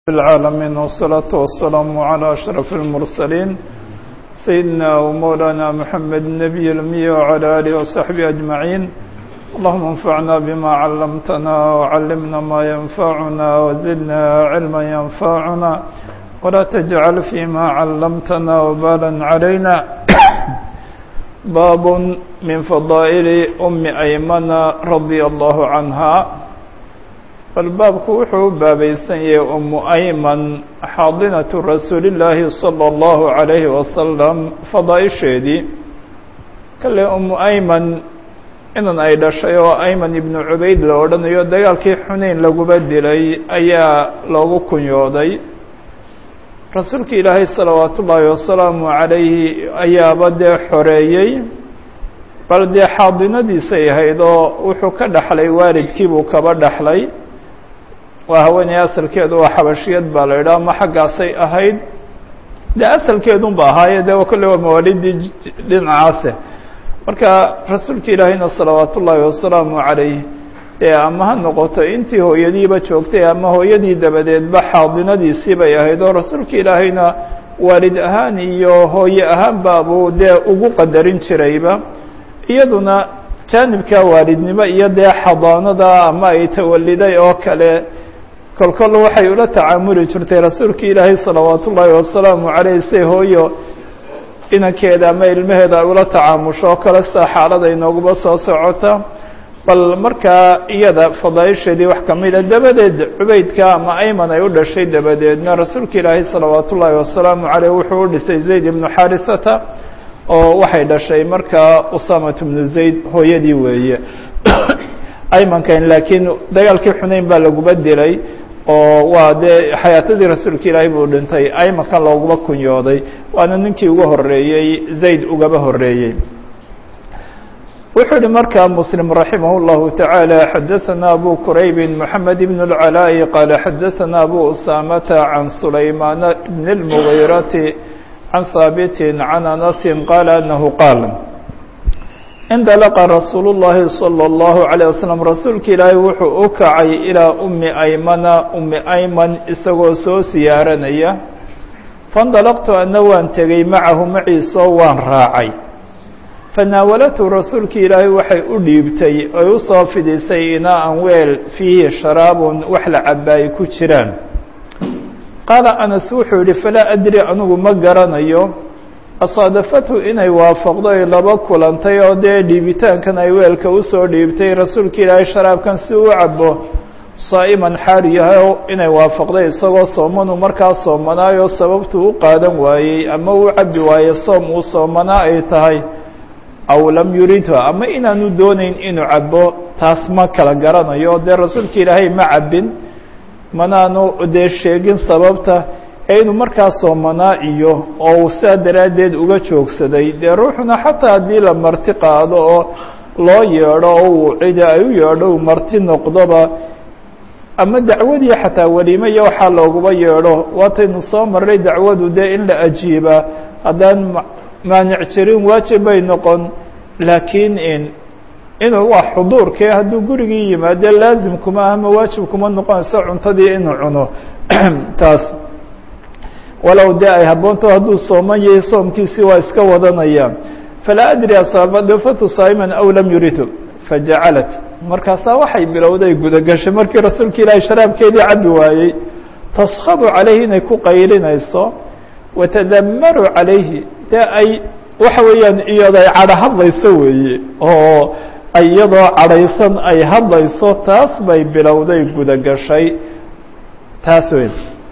العالمين والصلاة والسلام على أشرف المرسلين سيدنا ومولانا محمد النبي الأمي وعلى آله وصحبه أجمعين اللهم انفعنا بما علمتنا وعلمنا ما ينفعنا وزدنا علما ينفعنا ولا تجعل فيما علمتنا وبالا علينا باب من فضائل أم أيمن رضي الله عنها bal baabku wuxuu u baabaysan yahay umu ayman xaadinatu rasuulillaahi sala allahu calayhi wasalam fadaaisheedii kale umu ayman inan ay dhashay oo ayman ibnu cubayd la odhanayo dagaalkii xuneyn laguba dilay ayaa loogu kunyooday rasuulka ilaahay salawaatu ullaahi wasalaamu calayhi ayaaba dee xoreeyey bal dee xaadinadiisay ahayd oo wuxuu ka dhaxlay waalidkiibuu kaba dhaxlay waa haweeney asalkeedu waa xabashiyad baa la yidhaha ma xaggaasay ahayd dee asalkeedun ba ahaaye de kolle waa mawaalidii dhinacaase marka rasuulka ilaahayna salawaat ullaahi wasalaamu calayh ee ama ha noqoto intii hooyadiiba joogtay ama hooyadii dabadeedba xaadinadiisii bay ahayd oo rasuulka ilaahayna waalid ahaan iyo hooye ahaanba buu dee ugu qadarin jirayba iyaduna jaanibka waalidnimo iyo dee xadaanada ama ay tawaliday oo kale kolkol waxay ula tacaamuli jirtay rasuulka ilaahay salawaat ullaahi wasalaamu calayh say hooyo inankeeda ama ilmaheeda ay ula tacaamusho oo kale sida xaalada inooguba soo socota bal markaa iyada fadaaisheedii wax kamida dabadeed cubaydka ama ayman ay u dhashay dabadeedna rasuulka ilaahay salawaat ullaahi wasalaamu caleyh wuxuu u dhisay zayd ibnu xaarisata oo waxay dhashay markaa usamat bnu zayd hooyadii weeye aymankan laakiin dagaalkii xuneyn baa laguba dilay oo waa dee xayaatadii rasuulka ilaahay buu dhintay aymankan looguma kunyooday waana ninkii ugu horeeyey zayd ugaba horeeyey wuxuu yihi markaa muslim raximah اllahu taعaalى xadaثana abu quraybi mxamed ibn اlcalaaءi qaala xadaثana abu usamata can sulaymaan bn اlmugiirati can haabiti can anasi qaala anahu qaal indalaqa rasuulu llaahi salى اllahu عalيه waslm rasuulka ilaahay wuxuu u kacay ilaa umi aymana umi ayman isagoo soo siyaaranaya faindalaqtu ana waan tegey macahu maciisoo waan raacay fanaawalathu rasuulka ilaahay waxay u dhiibtay oy u soo fidisay inaa-an weel fiihi sharaabun wax la cabaaye ku jiraan qaala anas wuxuu yihi falaa adri anigu ma garanayo asaadafathu inay waafaqdo ay laba kulantay oo dee dhiibitaankan ay weelka usoo dhiibtay rasuulka ilaahay sharaabkan si u cabo saa'iman xaal yahay oo inay waafaqday isagoo soomanu markaa soomanaayo sababtuu u qaadan waayey ama uu cabi waaye soom uu soomanaa ay tahay aw lam yuridha ama inaanu doonayn inuu cabo taas ma kala garanayo dee rasuulka ilaahay ma cabin manaanu dee sheegin sababta ee inuu markaa soomanaa iyo oo uu saa daraaddeed uga joogsaday dee ruuxuna xataa haddii la marti qaado oo loo yeedho oo uu cida ay u yeedho uu marti noqdoba ama dacwadii xataa weliime iyo waxaa looguba yeedho waataynu soo marray dacwadu dee in la ajiiba haddaan maanic jirin waajib bay noqon laakiin in inuu waa xuduurkee hadduu gurigii yimaade laazim kuma ama waajib kuma noqonayso cuntadii inuu cuno taas walow dee ay habboonto hadduu sooman yahay soomkiisii waa iska wadanaya falaa adri asaabadafatu saa'iman aw lam yuridhu fajacalat markaasaa waxay bilowday gudagashay markii rasuulka ilaahay sharaabkeedii cabi waayey taskhadu calayhi inay ku qaylinayso watadamaru calayhi dee ay waxa weeyaan iyado ay cadho hadlayso weeye oo iyadoo cadhaysan ay hadlayso taas bay bilowday gudagashay taas wey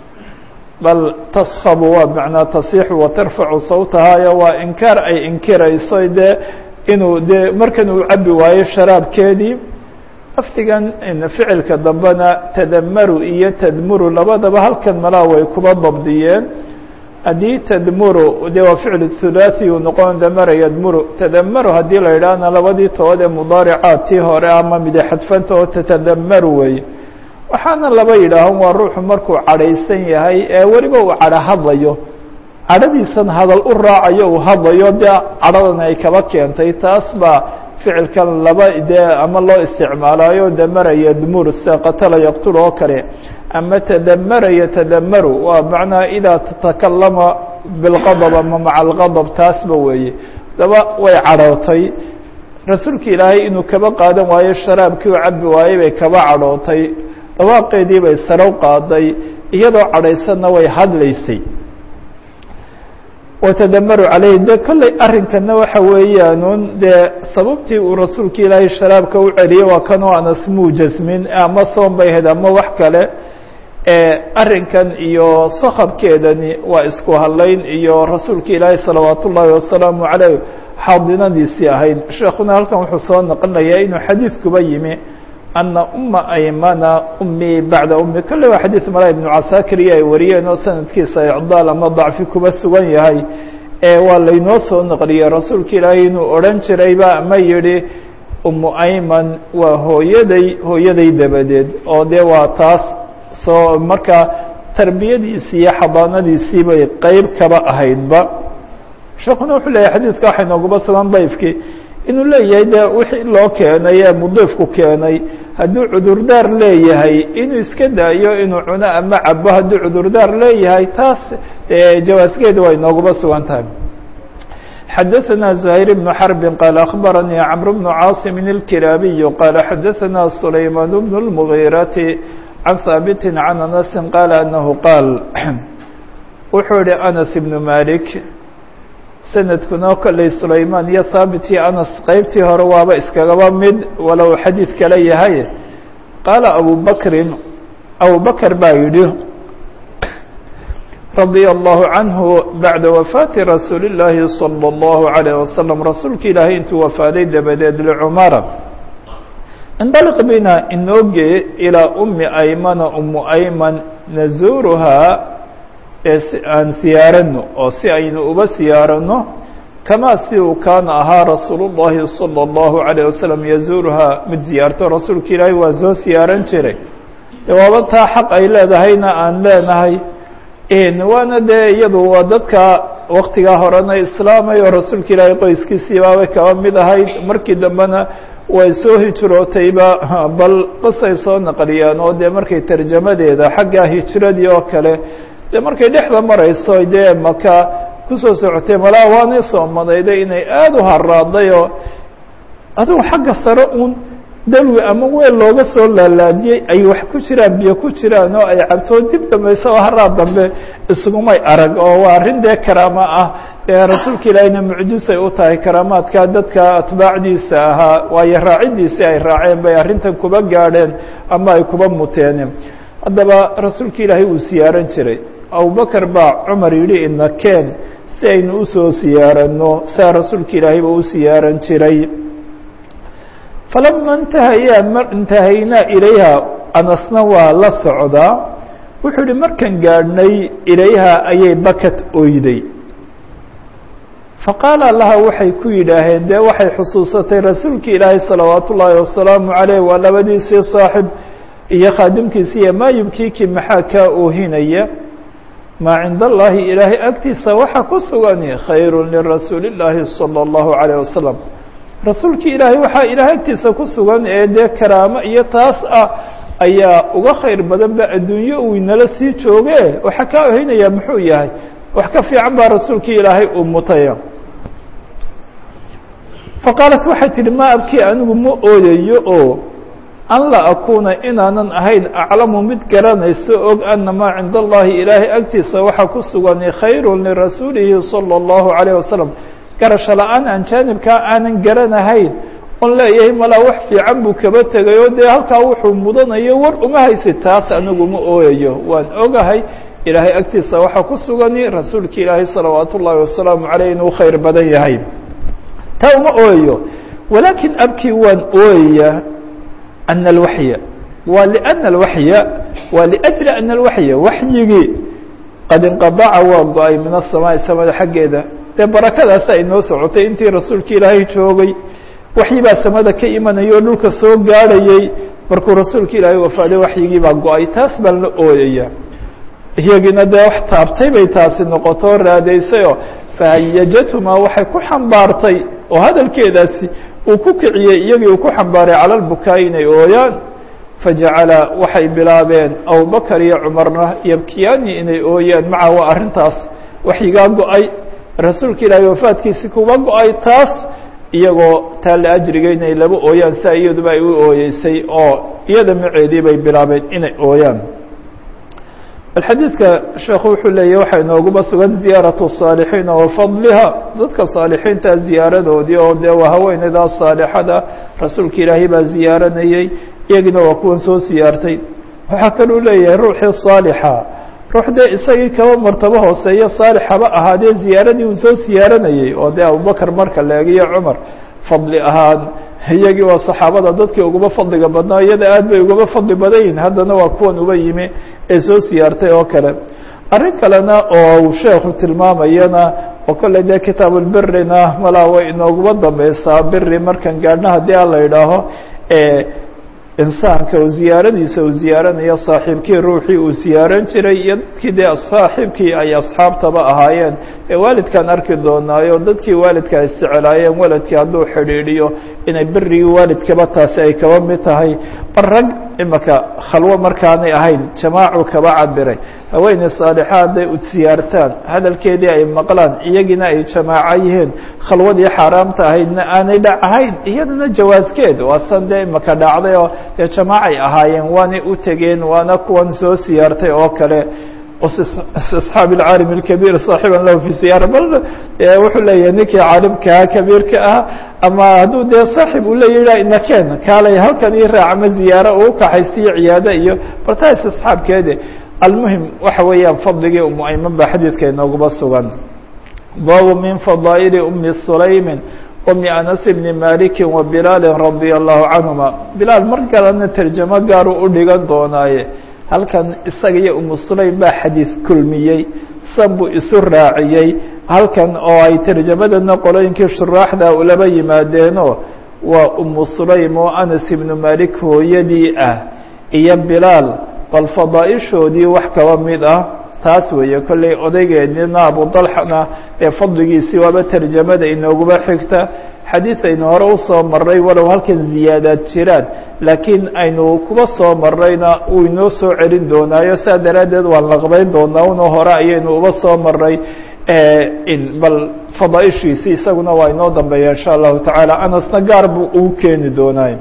bal taskhabu waa macnaa tasixu wa tarfacu sawtahayo waa inkaar ay inkirayso dee inuu dee markan uu cabi waayo sharaabkeedii lafdigan ficilka dambena tadamaru iyo tadmuru labadaba halkan malaa way kuba dabdiyeen haddii tadmuru dee waa ficil hulaaثi uu noqon damara yadmuru tadamaru haddii la yidhaahna labadii tood ee mudaaricaad tii hore ama mide xadfanta oo tatadamaru wey waxaana laba yidhaahan waa ruuxu markuu cadhaysan yahay ee weliba uu cadho hadlayo cadhadiisan hadal u raacayo uu hadlayo dee cadhadan ay kaba keentay taas baa ficilkan laba dee ama loo isticmaalaayo damara yadmur sida qatala yaqtul oo kale ama tadamara yatadamaru waa macnaa idaa tatakalama bilqadab ama maca alqadab taasba weeye daba way cadhootay rasuulka ilaahay inuu kaba qaadan waayo sharaabkii u cabi waayey bay kaba cadhootay dhawaaqeedii bay sarow qaaday iyadoo cadhaysanna way hadlaysay watadamaru calayhi de kolley arrinkana waxa weeyaanuun dee sababtii uu rasuulka ilaahay sharaabka u celiyey waa kanoo anas muu jasmin ama soon bay ahayd ama wax kale arrinkan iyo sakabkeedani waa isku hadlayn iyo rasuulka ilaahay salawaat ullaahi wasalaamu caleyh xaadinadiisii ahayd sheekuna halkan wuxuu soo naqlinayaa inuu xadiidkuba yimi ana uma aymana umii bacda umi kolle waa xadiid mala ibnu casaakiriya ay wariyeen oo sanadkiisa icdaal ama dacfi kuba sugan yahay waa laynoo soo naqliyey rasuulka ilaahay inuu odhan jirayba ama yihi umu ayman waa hooyaday hooyaday dabadeed oo dee waa taas soo markaa tarbiyadiisii iyo xadaanadiisii bay qeyb kaba ahaydba sheekuna wuxuu leeyahy xadiidka waxay nooguba sugan dayfkii inuu leeyahay de wixii loo keenay ee mudiifku keenay hadduu cudurdaar leeyahay inuu iska daayo inuu cuno ama cabo hadduu cudurdaar leeyahay taas jawaasgeeda way nooguba sugan tahay xadaثna زhayr بن xرب qال أخbarnي cمر بن cاaصم الكiraabiي qال xadaثna سlayman بن المغيرة عن haaبت عن أنس qال أنه qاal wuxuu yihi أنس بن مالك sanadkuna kolley sulaymaan iyo haabit iyo anas qeybtii hore waaba iskagaba mid walow xadiid kale yahay qaala abu bakrin abu bakr baa yidhi radia allahu canhu bacda wafaati rasuuli اllaahi salى اllahu عalayه wasalam rasuulka ilaahay intuu wafaaday dabadeed licumara indaliq bina inooge ilaa umi aymana umu ayman nazuuruhaa aan siyaarano oo si aynu uba siyaarano kamaa si uu kaana ahaa rasuul الlahi salى الlahu عalيه wasalam yazuuruhaa mid ziyaarto rasuulka ilaahay waa soo siyaaran jiray de waaba taa xaq ay leedahayna aan leenahay waana dee iyadu waa dadka waktigaa horena islaamay oo rasuulka ilaahay qoyskiisii baabay kaba mid ahayd markii dambena way soo hijrootayba bal qisay soo naqliyaan oo dee markay tarjamadeeda xagga hijradii oo kale dee markay dhexda marayso dee maka kusoo socotay malaa waanay soomadayday inay aada u haraaday oo adigu xagga sare uun dalwi ama weel looga soo laalaadiyey ay wax ku jiraan biyo ku jiraan oo ay cabtoo dib dambaysa oo haraa dambe isugumay arag oo waa arrin dee karaamo ah dee rasuulka ilaahiyna mucjisay u tahay karaamaadka dadka atbaacdiisa ahaa waayo raacidiisii ay raaceen bay arrintan kuba gaadheen ama ay kuba muteen haddaba rasuulka ilaahay uu siyaaran jiray abubakar baa cumar yidhi ina keen si aynu usoo siyaarano saa rasuulka ilaahayba u siyaaran jiray falama intahayaa intahaynaa ilayha anasna waa la socdaa wuxuu yihi markan gaadhnay ilayha ayay bakat oyday faqaala laha waxay ku yidhaaheen dee waxay xusuusatay rasuulka ilaahay salawaat ullaahi wasalaamu caleyh waa labadiisii saaxib iyo khaadimkiisiiyo maa yubkiiki maxaa kaa oohinaya maa cinda allaahi ilaahay agtiisa waxa ku sugani khayru lirasuuli illaahi salى اllahu عalيه wasalam rasuulkii ilaahay waxaa ilaahay agtiisa ku sugan ee dee karaamo iyo taas ah ayaa uga khayr badan ba adduunyo uu inala sii jooge waxa kaa ohinaya muxuu yahay wax ka fiican baa rasuulkii ilaahay uu mutaya faqaalat waxay tihi ma abkii anigu ma ooyayo oo an la akuuna inaanan ahayn aclamu mid garanayso og ana maa cinda allahi ilaahay agtiisa waxaa ku sugani khayru lirasuulihi salى اllahu عalيه wasalam garasho la-aan aan jaanibkaa aanan garanahayn on leeyahay malaa wax fiican buu kaba tegay oo dee halkaa wuxuu mudanayo war uma haysid taas anigu ma ooyayo waan ogahay ilaahay agtiisa waxaa ku sugani rasuulka ilaahay salawaat ullaahi wasalaamu caleyh inuu khayr badan yahay taa uma ooyayo walaakin abkii waan ooyaya ana alwaxya waa liana alwaxya waa liajli ana alwaxya waxyigii qad inqadaca waa go-ay min asamaai samada xaggeeda dee barakadaasa ay noo socotay intii rasuulka ilaahay joogay waxyi baa samada ka imanaya oo dhulka soo gaadhayey markuu rasuulka ilaahay wafaaday waxyigii baa go-ay taas baan la ooyaya iyagiina dee wax taabtay bay taasi noqoto raadaysayoo fahayajathumaa waxay ku xambaartay oo hadalkeedaasi uu ku kiciyey iyagii uu ku xambaaray cala lbukaa'i inay ooyaan fajacala waxay bilaabeen abubakar iyo cumarna yabkiyaani inay ooyaan maca waa arrintaas waxyigaa go-ay rasuulka ilaahay wafaadkiisi kuba go-ay taas iyagoo taa la ajriga inay laba ooyaan sia iyaduba ay u ooyeysay oo iyada maceedii bay bilaabeen inay ooyaan bal xadiidka sheekhu wuxuu leeyahy waxaa inooguba sugan ziyaaratu الصaalixiina wa fadliha dadka saalixiinta ziyaaradoodii oo dee waa haweeneydaa saalixada rasuulka ilaahay baa ziyaaranayey iyagina waa kuwan soo siyaartay waxaa kaluu leeyahay ruuxii saalixa ruux dee isagii kaba martabo hooseeyo saalix haba ahaadee ziyaaradii uu soo siyaaranayey oo dee abubakar marka la egiyo cumar fadli ahaan iyagii waa saxaabada dadkii ugaba fadliga badnaa iyada aad bay ugaba fadli badan yihin haddana waa kuwan uba yimi ee soo siyaartay oo kale arrin kalena oo uu sheekhu tilmaamayana oo kolley dee kitaabulbirina malaa way inooguba dambeysaa biri markan gaadhna haddii a la idhaaho insaanka uu ziyaaradiisa uu ziyaaranayo saaxiibkii ruuxii uu ziyaaran jiray iyo dadkii dee saaxiibkii ay asxaabtaba ahaayeen ee waalidkaan arki doonaayo dadkii waalidka isticelaayeen waladkii hadduu xidhiidhiyo inay berigii waalidkaba taasi ay kaba mid tahay bar rag imaka khalwo markaanay ahayn jamaacu kaba cabiray haweeney saalixa hadday u siyaartaan hadalkeedii ay maqlaan iyagina ay jamaaco yihiin khalwadii xaaraamta ahaydna aanay dhac ahayn iyadana jawaaskeed waa san dee imaka dhacday oo dee jamaacay ahaayeen waanay u tegeen waana kuwan soo siyaartay oo kale istisxaab alcaalim alkabiir saaxiban lahu fi siyaara bal wuxuu leeyahay ninkii caalimkaa kabiirka ah ama hadduu dee saaxib uu leeyaha inakeen kaalay halkan ii raac ama ziyaaro uu kaxaysiyo ciyaado iyo bartaa istisxaabkeede almuhim waxa weeyaan fadligii umu ayman baa xadiidka inooguba sugan baabu min fadaa'ili umi sulaymin umi anas bni maliki wa bilaali radia allahu canhuma bilaal mar kalena terjamo gaaru u dhigan doonaaye halkan isaga iyo umu sulaym baa xadiid kulmiyey san buu isu raaciyey halkan oo ay terjamadana qolooyinkii shuraaxda ulaba yimaadeenoo waa umu sulaym oo anas ibnu malik hooyadii ah iyo bilaal bal fadaaishoodii wax kaba mid ah taas weeye kolley odaygeedina abu dalxana ee fadligiisii waaba terjamada inooguba xigta xadiid aynu hore usoo maray walow halkan ziyaadaad jiraan laakiin aynu kuba soo marayna uu inoo soo celin doonaayo saa daraaddeed waan laqbayn doonaa una hore ayaynu uba soo maray bal fadaaishiisi isaguna waa inoo dambeeya insha allahu tacaala anasna gaar buu ugu keeni doonaa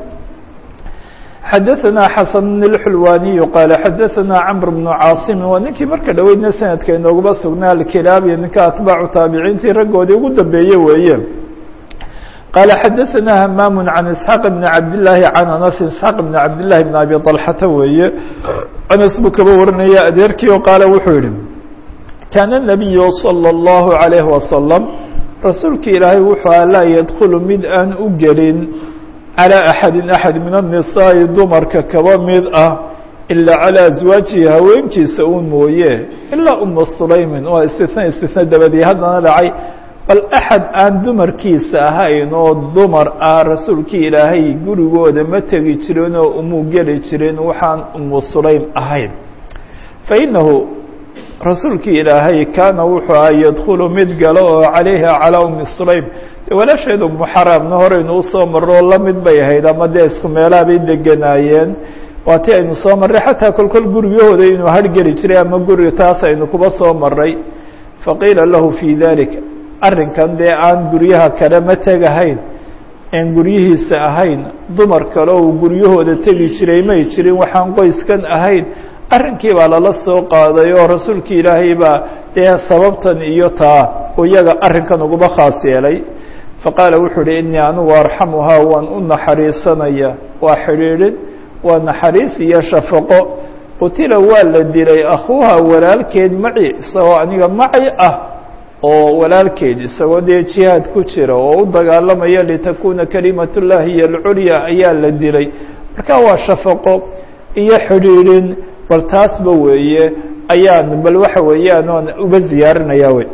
xadaثna xasan اxulwaniyu qaala xadaثna cmr bnu caaصimi waa ninkii marka dhoweydna sanadka inooguba sugnaa alkilaabiyo ninka atbaacu taabiciintii raggoodii ugu dambeeye weeye qaala xadaثna hamaam can isxaaq bni cabdillaahi can anas isxaaq bni cabdillahi bn abi طalxata weeye anas buu kaba warinaya adeerkii o qaala wuxuu yihi kaana الnabiyu salى اllahu عalayh wasalam rasuulki ilaahay wuxuu a laa yadkulu mid aan u gelin calى axadi axad min الnisaaءi dumarka kaba mid ah ilaa calى aswaajihi haweenkiisa un mooye ilaa uma sulaymin waa istina istina dabadii haddana dhacay bal axad aan dumarkiisa ahayn oo dumar ah rasuulkii ilaahay gurigooda ma tegi jirin oo umuu geli jirin waxaan umu sulaym ahayn fainahu rasuulkii ilaahay kaana wuxuu aha yadkulu mid galo oo calayha calىa umi sulaym walaasheed umu xaraamna horeynu usoo marro oo la mid bay ahayd ama dee isku meelaha bay deganaayeen waa ti aynu soo marray xataa kolkol guryahooda inuu hargeli jiray ama guri taas aynu kuba soo maray faqiila lahu fii dalik arrinkan dee aan guryaha kale ma tegahayn aan guryihiisa ahayn dumar kale uu guryahooda tegi jiray may jirin waxaan qoyskan ahayn arrinkii baa lala soo qaaday oo rasuulkii ilaahay baa dee sababtan iyo taa iyaga arrinkan uguba khaas yeelay faqaala wuxuu uhi inii anugu arxamuhaa waan u naxariisanaya waa xidhiidhin waa naxariis iyo shafaqo qutila waa la dilay akhuuha walaalkeed maci isagoo aniga maci ah oo walaalkeed isagoo dee jihaad ku jira oo u dagaalamaya litakuuna kalimat llahi iyo alculya ayaa la dilay marka waa shafaqo iyo xidhiidhin bal taasba weeye ayaan bal waxa weeyaan oon uga ziyaarinaya wey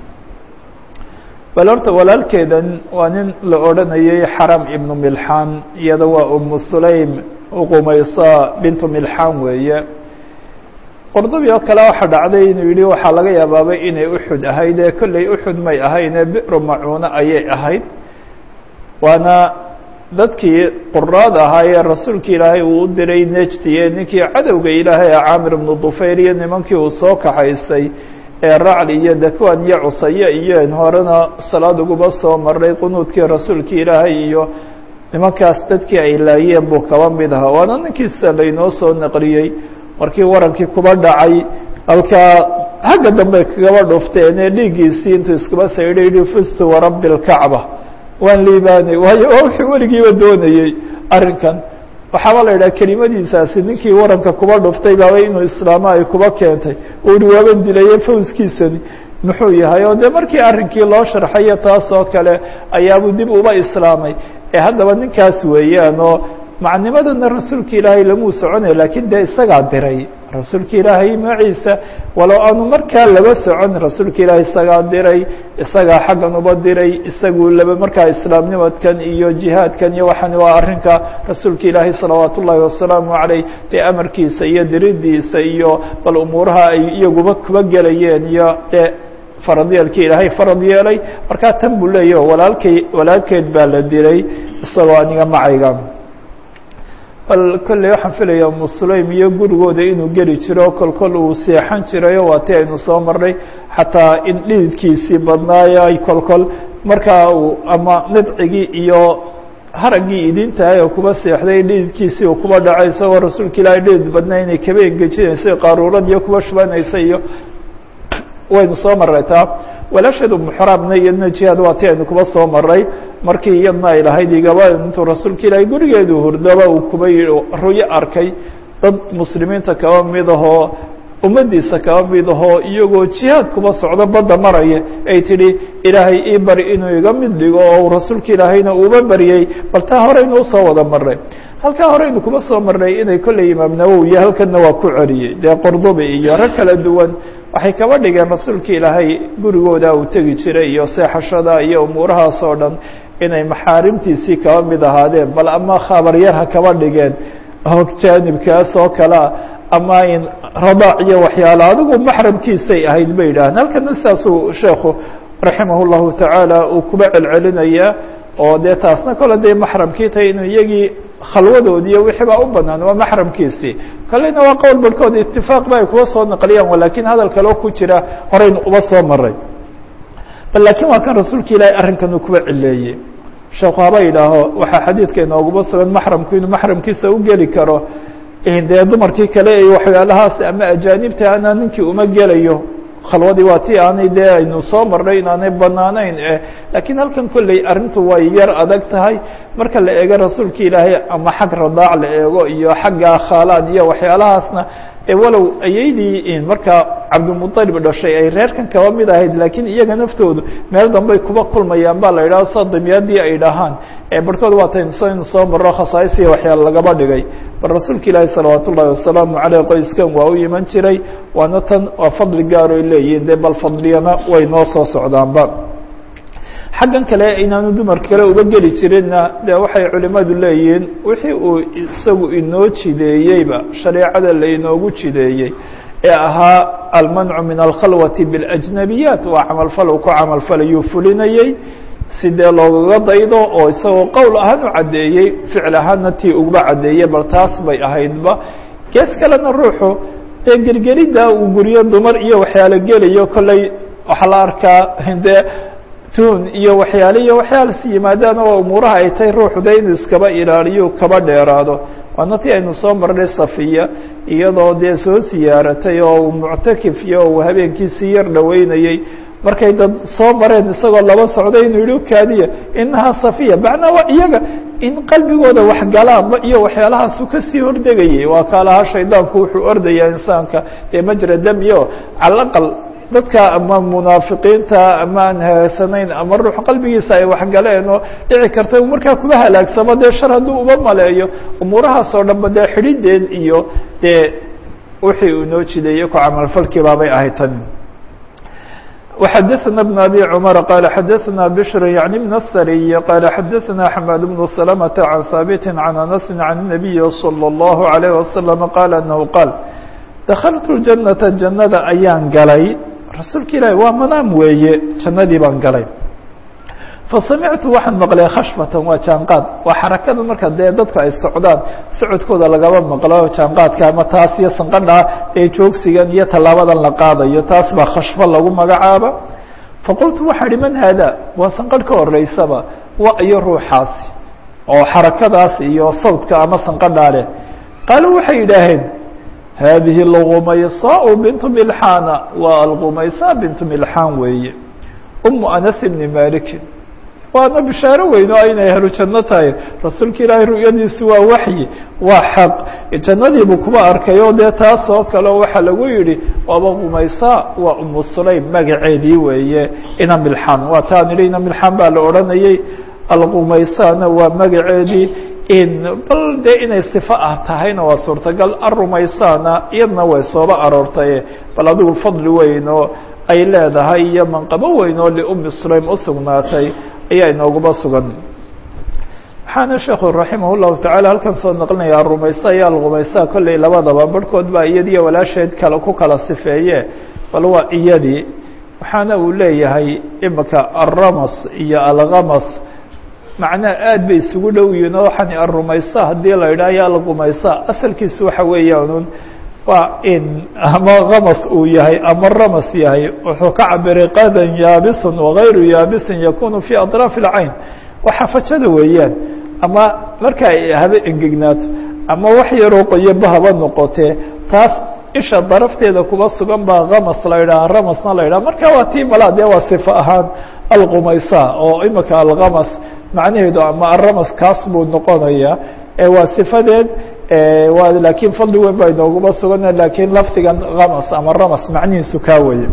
bal horta walaalkeedan waa nin la odhanayay xaram ibnu milxaan iyada waa umu sulaym uqumaysa bintu milxaan weeye qordobi oo kale waxaa dhacday inuu yihi waxaa laga yaabaabay inay uxud ahayd ee kolley uxud may ahayn ee biru macuune ayay ahayd waana dadkii quraad ahaa ee rasuulka ilaahay uu u diray nejdiye ninkii cadowga ilaahay ee caamir ibnu dufayr iyo nimankii uu soo kaxaystay ee racli iyo dakwan iyo cusaye iyo n horena salaad uguba soo maray qunuudkii rasuulka ilaahay iyo nimankaas dadkii ay laayeen buu kaba mid ahaa waana ninkiisa laynoo soo naqliyey markii warankii kuba dhacay halkaa xagga dambe kagaba dhufteen ee dhiiggiisii intuu iskuba saydha yihi fustu warabbi lkacba waan liibaanay waayo waa wuxuu weligiiba doonayey arrinkan waxaaba la yidhaha kelimadiisaasi ninkii waranka kuba dhuftay baaba inuu islaamo ay kuba keentay uu hi waaban dilaye fawskiisani muxuu yahay oo dee markii arrinkii loo sharxayo taas oo kale ayaabuu dib uba islaamay ee haddaba ninkaas weeyaan oo macnimadana rasuulka ilaahay lamuu soconay lakiin dee isagaa diray rasuulka ilaahay magaciisa walow aanu markaa laba socon rasuulka ilaahay isagaa diray isagaa xaggan uba diray isagu laba markaa islaamnimadkan iyo jihaadkan iyo waxaan waa arrinka rasuulka ilaahay salawaat ullaahi wasalaamu caleyh dee amarkiisa iyo diridiisa iyo bal umuuraha ay iyaguba kuba gelayeen iyo dee faradyeelkii ilaahay farad yeelay markaa tan buu leeyahy walaalkay walaalkeed baa la dilay isagoo aniga macayga bal kolley waxaan filayaa musulaym iyo gurigooda inuu geli jiro kol kol uu seexan jirayo waa ti aynu soo marnay xataa in dhididkiisii badnaayo ay kol kol markaa uu ama nidcigii iyo haraggii idintahay oo kuba seexday dhididkiisii uu kuba dhacay isagoo rasuulka ilaahay dhidid badnaa inay kaba engejinaysa qaaruuradiiyo kuba shubanaysa iyo waynu soo maray taa walaasheed umuxraamna iyadna jihaad waa ti aynu kuba soo maray markii iyadna ay lahayd igaba intuu rasuulka ilaahay gurigeedu hurdaba uu kuba yihi ruyo arkay dad muslimiinta kaba mid ahoo ummaddiisa kaba mid ahoo iyagoo jihaad kuba socdo badda maraya ay tidhi ilaahay ii bari inuu iga mid dhigo oo rasuulka ilaahayna uuba baryey bal taa horeynu usoo wada marnay halkaa horeynu kuba soo marnay inay kolley imaam nawowiya halkanna waa ku celiyey dee qordubi iyo rag kala duwan waxay kaba dhigeen rasuulka ilaahay gurigooda uu tegi jiray iyo seexashada iyo umuurahaas oo dhan inay maxaarimtiisii kaba mid ahaadeen bal ama khabaryar ha kaba dhigeen oo jaanibkaas oo kalea ama in radaac iyo waxyaalo adigu maxramkiisay ahayd bay yidhaaheen halkana sidaasuu sheekhu raximah llahu tacaala uu kuba celcelinayaa oo dee taasna kole dee maxramkii tahay inuu iyagii khalwadoodiiyo wixii baa u banaan waa maxramkiisii kalena waa qowl barhkood itifaaq ba ay kuwa soo naqliyaan lakin hadal kaleo ku jira horeynu uba soo maray bal lakin waa kan rasuulka ilaahay arrinkan uu kuba cileeyey sheekhu haba yidhaaho waxaa xadiidka inooguma sugan maxramku inuu maxramkiisa u geli karo dee dumarkii kale iyo waxyaalahaas ama ajaanibta ana ninkii uma gelayo khalwadii waa ti aanay dee aynu soo marnay inaanay banaanayn lakiin halkan kolley arrintu way yar adag tahay marka la eego rasuulka ilaahay ama xag radaac la eego iyo xagga khaalaad iyo waxyaalahaasna walow ayaydii markaa cabdilmuطalib dhashay ay reerkan kaba mid ahayd lakiin iyaga naftoodu meel dambey kuba kulmayaan ba la yidhaho sa dimyaadii ay dhahaan barhkood waataynu saynu soo marro khasaais iyo waxyaala lagaba dhigay bal rasuulka ilaahi salawaat ullahi wasalaamu caleyh qoyskan waa u iman jiray waana tan waa fadli gaaroy leeyihin de bal fadliyana way noo soo socdaanba xaggan kale inaanu dumar kale uga geli jirinna de waxay culimadu leeyihiin wixii uu isagu inoo jideeyeyba shareecada lainoogu jideeyey ee ahaa almancu min alkhalwati biاlajnabiyaat waa camalfal uu ku camalfalayuu fulinayey si dee loogaga daydo oo isagoo qowl ahaan u caddeeyey ficil ahaanna tii uguba caddeeyey bal taas bay ahaydba gees kalena ruuxu dee gergeridda uu guryo dumar iyo waxyaalo gelayo kolley waxaa la arkaa dee tun iyo waxyaale iyo waxyaalas yimaadaan oo umuuraha ay tahay ruuxu de inuu iskaba ilaaliyo kaba dheeraado waana tii aynu soo marnay safiya iyadoo dee soo siyaaratay oo uu muctakif iyo uu habeenkiisii yar dhaweynayey markay dad soo mareen isagoo laba socday inuu yihi kaadiya inahaa safiya macnaa waa iyaga in qalbigooda waxgalaanba iyo waxyaalahaasu kasii hordegayay waa kaalahaa shaydaanku wuxuu ordayaa insaanka dee majra dami o cala aqal dadka ama munaafiqiinta ama aan hagaagsanayn ama ruux qalbigiisa ay waxgaleen oo dhici karta markaa kuba halaagsamo dee shar hadduu uba maleeyo umuurahaas oo dhanba dee xidhideen iyo dee wixii uu inoo jideeyey ku camalfalkii baabay ahayd tan وxdثna بن أbي cمر qال xdثna بشhr yعnي بن الsري qال xdثna حmاd بن سلمة عن ثابت عن أنس عن النبي صلى الله عليه وسلم qال أنه qاaل دkلت الجنة جannada ayaan galay rasuulka ilahi waa manaam weeye jannadii baan galay fasamictu waxaan maqlay khashbatan waa jaanqaad waa xarakada marka dee dadku ay socdaan socodkooda lagaba maqlo jaanqaadka ama taas iyo sanqadha ee joogsigan iyo tallaabadan la qaadayo taas baa khashbo lagu magacaaba faqultu waxaa ihi man haada waa sanqadh ka horeysaba wa iyo ruuxaasi oo xarakadaas iyo sawdka ama sanqadhaa leh qaaluu waxay yidhaaheen haadihi algumaysaau bintu milxaana waa algumaysaa bintu milxaan weeye umu anas ibni malikin waana bishaaro weyn oo inay ahlu janno tahay rasuulka ilaahay ru'yadiisu waa waxyi waa xaq jannadiibuu kuba arkay oo dee taas oo kale waxaa lagu yidhi waaba gumaysaa waa umu sulaym magaceedii weeye ina milxaan waa taan idhi ina milxaan baa la odhanayay algumaysaana waa magaceedii bal dee inay sifo ah tahayna waa suurtagal arumaysaana iyadna way sooba aroortay bal adigu fadli weyn oo ay leedahay iyo manqabo weyn oo liumi sulaym usugnaatay ayaa inooguma sugan waxaana sheekhu raximah llahu tacala halkan soo naqlinaya arumaysa iyo algumaysa kolley labadaba barhkood baa iyadiiyo walaasheed kale ku kala sifeeye bal waa iyadii waxaana uu leeyahay imika alramas iyo algamas macnaha aad bay isugu dhow yihiin oo waxaan arumaysa haddii la yidhaha ya algumaysa asalkiisu waxa weeyaan waa in ama kamas uu yahay ama ramas yahay wuxuu ka cabiray qadan yaabisun wagayru yaabisin yakunu fi aطraafi اlcayn waa xafajada weeyaan ama marka ay haba engegnaato ama wax yaroo qoyoba haba noqotee taas isha darafteeda kuba sugan baa kamas la yidhaha ramasna la yidhaha marka waa tii malaa dee waa sifo ahaan algumaysa oo imika alkamas macnaheedu ama aramas kaas buu noqonaya waa sifadeed waa lakiin fadli weyn baa inooguma sugana lakiin lafdigan kamas ama ramas macnihiisu kaa weye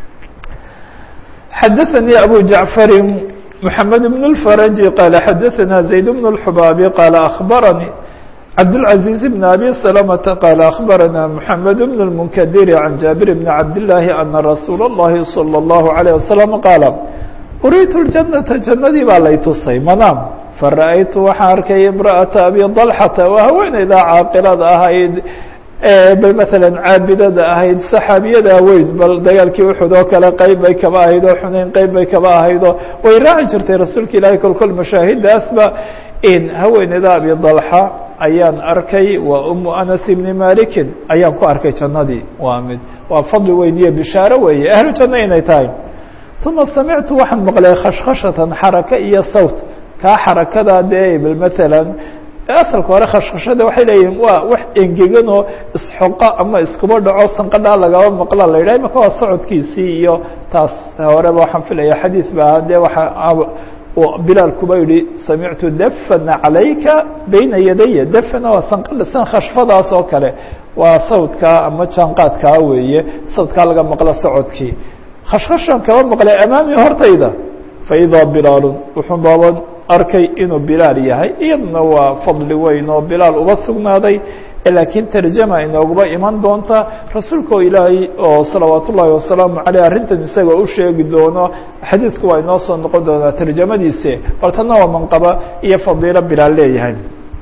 xadaثnي abu jaعفari محamed بن الفrج qال xadaثna زayd بن الxbاbi qال أخbarnي cabdالعaزيز بن أbي سلمة qال أخbarna محamed بن المنkdir عن jaaبir بن cabd اللahi أنa رasuul الlahi صلى الlaه عليه وسلم qاaل uriitu الجنةa jannadii baa lay tusay manaam fara'aytu waxaan arkay imra'ata abi dalxata waa haweeneydaa caaqilada ahayd bal maalan caabidada ahayd saxaabiyada weyn bal dagaalkii uxud oo kale qeyb bay kaba ahayd oo xuneyn qeyb bay kaba ahayd oo way raaci jirtay rasuulka ilaahay kol kol mashaahidaasba in haweeneyda abi dalxa ayaan arkay waa umu anas ibni malikin ayaan ku arkay jannadii waa mid waa fadli weyn iyo bishaaro weeye ahlu janno inay tahay uma samictu waxaan maqlay khashkhashatan xaraka iyo sawt kaa xarakada dee bal maalan asalka hore khashkhashada waxay leeyihin waa wax engegan oo isxoqa ama iskuba dhaco sanqadhaa lagaba maqla la yidhah imaka waa socodkiisii iyo taas horeba waxaan filaya xadiid ba ahaa dee waxa bilaal kuba yihi samictu dafana calayka bayna yadaya dafana waa sanqadha san khashfadaas oo kale waa sawdkaa ama jaanqaadkaa weeye sawdkaa laga maqlo socodkii khashkhashan kaba maqlay amaami hortayda faidaa bilaalun wuxuu baaban arkay inuu bilaal yahay iyadna waa fadli weyn oo bilaal uba sugnaaday laakiin tarjama inooguba iman doonta rasuulka oo ilaahay oo salawaat ullaahi wasalaamu caleyh arrintan isaga u sheegi doono xadiidku waa inoo soo noqon doonaa tarjamadiise bal tanna waa manqaba iyo fadiilo bilaal leeyahay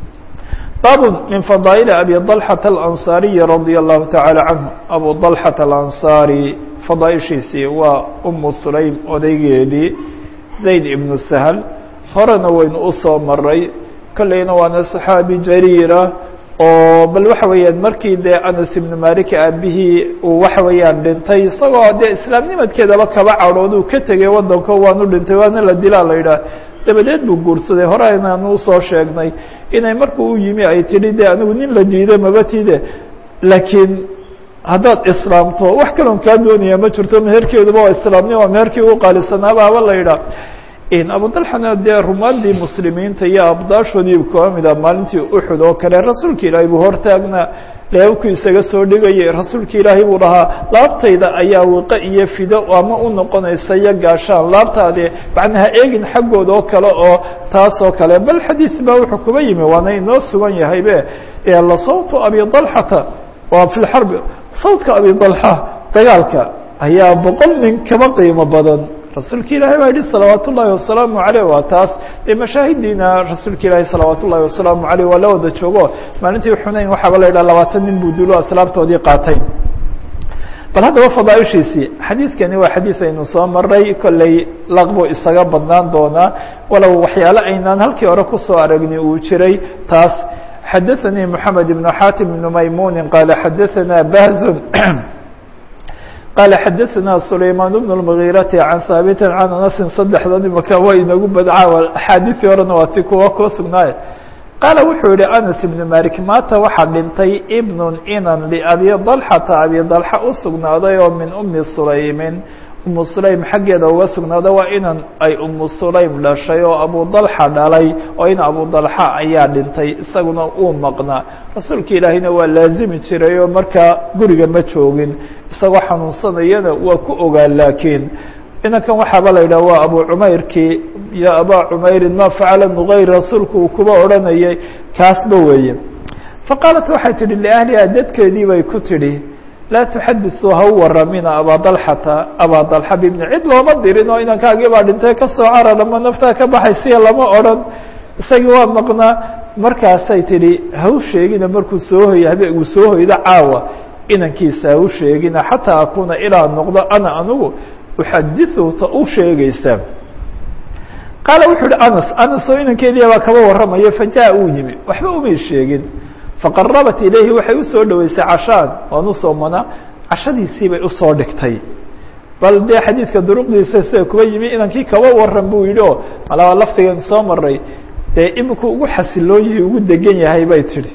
bab min fadaaئل abi طلحة الأنصاaري رضي الله taعالى عنه abu طلحة الأنصاrي fadaaئishiisii waa umu sulaym odaygeedii zayd ibnu سهل horena waynu usoo maray kolleyna waana صaxaabi jariira oo bal waxa weeyaan markii dee anas ibnu malik aabihii uu waxa weeyaan dhintay isagoo dee islaamnimadkeedaba kaba cadhooduu ka tegay wadanko waanu dhintay waana la dilaa la yidhaah dabadeed buu guursaday hore aynaanu usoo sheegnay inay markuu u yimi ay tidhi de anigu nin la diiday mabatide laakiin haddaad islaamto wax kaloon kaa doonaya ma jirto meherkeeduba waa islaamnimo waa meherkii ugu qaalisanaaba haba la yidhaah abu dalxana dee rumaadii muslimiinta iyo abdaashoodii kaba mida maalintii uxud oo kale rasuulka ilaahay buu hortaagnaa leebabku isaga soo dhigayay rasuulka ilaahay buu dhahaa laabtayda ayaa wiqo iyo fido ama u noqonaysa iyo gaashaan laabtaade macnaha eegin xaggooda oo kale oo taas oo kale bal xadiid baa wuxuu kuba yimi waana inoo sugan yahaybe la sawtu abi dalxata waa fi lxarbi sawtka abi dalxa dagaalka ayaa boqol nin kaba qiimo badan rasuulka ilaahay baa yihi salawaat ullaahi wasalaamu aleyh waa taas dee mashaahidiina rasuulka ilaahay salawaat ullahi wasalaamu aleyh waa la wada joogo maalintii xunayn waxaaba la yidhaha labaatan nin buu dulo aslaabtoodii qaatay bal haddaba fadaaishiisii xadiidkani waa xadiid aynu soo maray kolley laqbu isaga badnaan doonaa walow waxyaale aynaan halkii hore kusoo aragni uu jiray taas xadaثanii moxamed ibn xatim ibn maymuni qaala xadaثana bahzun qaala xadaثana sulaymaan bn اmgiirati can haabiti can anasin saddexdan imaka waa inagu badcaa axaadiثii horena waa ti kuwa koo sugnaaye qaala wuxuu yihi anas ibn malik maata waxaa dhintay ibnu inan liabi dalxata abi dalxa u sugnaaday oo min umi sulaymin umu sulaym xaggeeda uga sugnaada waa inan ay umu sulaym dhashay oo abu dalxa dhalay oo in abu dalxa ayaa dhintay isaguna uu maqnaa rasuulka ilaahiyna waa laazimi jiray oo markaa guriga ma joogin isagoo xanuunsanayana waa ku ogaa laakiin inankan waxaaba la yidhah waa abu cumayrkii ya abaa cumeyrin ma facala nugayr rasuulku uu kuba odhanayay kaasba weeye faqaalat waxay tidhi liahliha dadkeedii bay ku tidhi laa tuxadiثuu ha u waramina abaa dalxata abaa dalxa bibni cid looma dirin oo inankaagii baa dhintay kasoo carar ama naftaa ka baxaysiya lama odhan isagii waa maqnaa markaasay tidhi ha u sheegina markuu soo hoy habe uu soo hoydo caawa inankiisa ha u sheegina xataa akuuna ilaa noqdo ana anigu uxadiثu ta u sheegaysa qaala wuxuu uhi anas anas oo inankeediya baa kaba warramayo fajaءa uu yimi waxba umay sheegin faqarabat ilayhi waxay usoo dhoweysay cashaan waan usoomanaa cashadiisii bay usoo dhigtay bal dee xadiidka duruqdiisa sida kuba yimi inankii kaba waran buu yidhi oo malaba laftigan soo maray dee iminku ugu xasilooyihi ugu degan yahay bay tidhi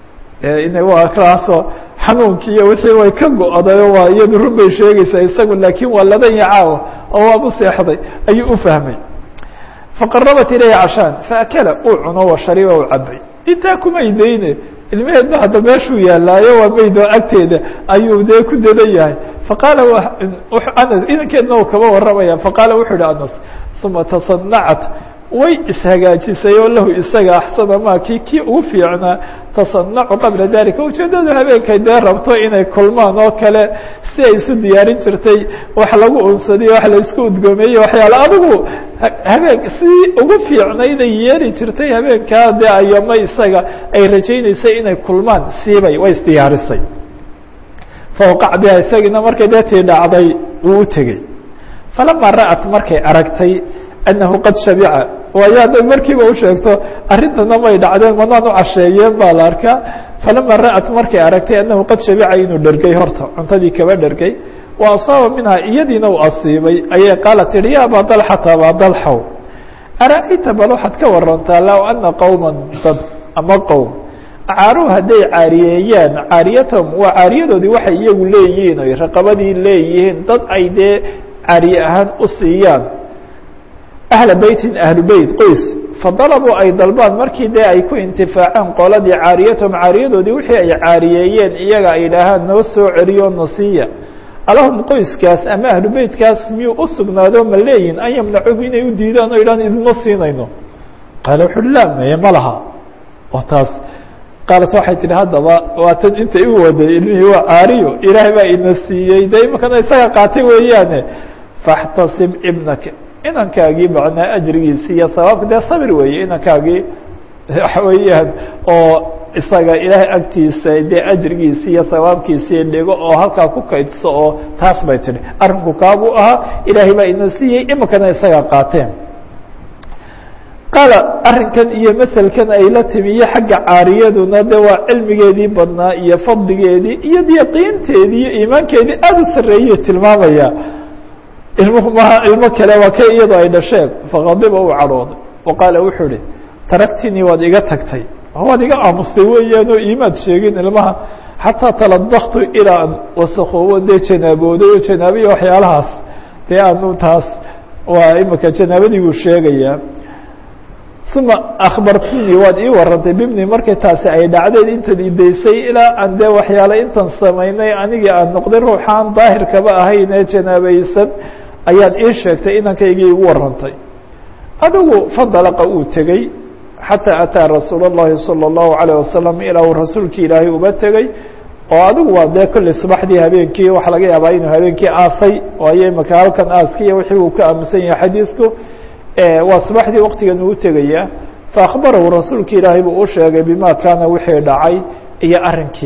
ina waa kaasoo xanuunkii iyo wixii way ka go-day oo waa iyadu run bay sheegaysaa isagu laakiin waa ladanya caawa oo waabu seexday ayuu ufahmay faqarabat ilayhi cashaan faakala uu cuno wa shariba u cabay intaa kumay dayne ilmaheedna hadda meeshuu yaalaayo waa maydoo agteeda ayuu dee ku dadan yahay faqaala anas inankeedna uu kaba warramaya faqaala wuxuu ihi anas uma tasanacat way ishagaajisay oo lahu isaga axsana ma ki kii ugu fiicnaa tasanacu qabla dalika ujeedadu habeenkay dee rabto inay kulmaan oo kale si ay isu diyaarin jirtay wax lagu unsadiyo wax la isku udgoomeeye waxyaale adigu habeen si ugu fiicnayday yeeli jirtay habeenkaa dee ayama isaga ay rajaynaysay inay kulmaan siibay way isdiyaarisay fawqac biha isagiina markay dee tii dhacday wuu u tegey falama ra'at markay aragtay annahu qad shabica waayo hadday markiiba u sheegto arrintana may dhacdeen manaan u casheeyeen baa la arkaa falama ra'at markay aragtay annahu qad shabica inuu dhergay horta cuntadii kaba dhergay wa asaaba minha iyadiina uu asiibay ayay qaala tihi ya abaa dalxata abaa dalxow ara-ayta bal waxaad ka warantaa low ana qowma dad ama qowm caaruhu hadday caariyeeyaan caariyatahum waa caariyadoodii waxay iyagu leeyihiin oy raqabadii leeyihiin dad ay dee caariye ahaan u siiyaan ahla beytin ahlu beyt qoys fadalabuu ay dalbaan markii dee ay ku intifaaceen qoladii caariyatahum caariyadoodii wixii ay caariyeeyeen iyaga ay idhaahaan noo soo celiyo nasiya alahum qoyskaas ama ahlu beytkaas miyuu u sugnaado ma leeyihin an yamnacuhu inay u diidaan o idhaan idinma siinayno qaala wuxu uhi laa maye ma laha oo taas qaalat waxay tihi haddaba waatan intay u waday ilmihii waa caariyo ilaahay baa ina siiyey de imakana isaga qaatay weeyaane faxtasib ibnaka inankaagii macnaa ajrigiisi iyo sabaabka dee sabir weeye inankaagii waxa weeyaan oo isaga ilaahay agtiisa dee ajrigiisi iyo sawaabkiisii dhigo oo halkaa ku kaydso oo taas bay tihi arrinku kaabuu ahaa ilaahay baa ina siiyey iminkana isaga qaateen qaala arrinkan iyo maselkan ay la timi iyo xagga caariyaduna de waa cilmigeedii badnaa iyo fadligeedii iyo yaqiinteedii iyo iimaankeedii aada u sarreeyey tilmaamaya ilmuhu maha ilmo kale waa ka iyadoo ay dhasheen faqadiba uu cadhooday wa qaala wuxuu ihi taragtinii waad iga tagtay waad iga aamustay weeyaan oo iimaad sheegin ilmaha xataa taladaktu ilaa an wasakoobo dee janaabooday oo janaabiya waxyaalahaas dee aanu taas waa imika janaabadii buu sheegayaa uma akhbartinii waad ii warantay bibni markay taasi ay dhacdeen intan idaysay ilaa aan dee waxyaale intan samaynay anigii aan noqday ruuxaan daahirkaba ahayn ee janaabaysan ayaad ii sheegtay inankaygii igu warantay adigu fadalaqa uu tegey xataa ataa rasuul اllahi salى اllahu عalيه wasalam ilaa uu rasuulkii ilaahay uba tegey oo adigu waa dee kolley subaxdii habeenkii waxaa laga yaabaa inuu habeenkii aasay waayo imaka halkan aaski iyo wixii uu ka aaminsan yahay xadiidku waa subaxdii waktigan uu tegaya faakbarahu rasuulki ilaahay buu u sheegay bima kaana wixii dhacay iyo arrinkii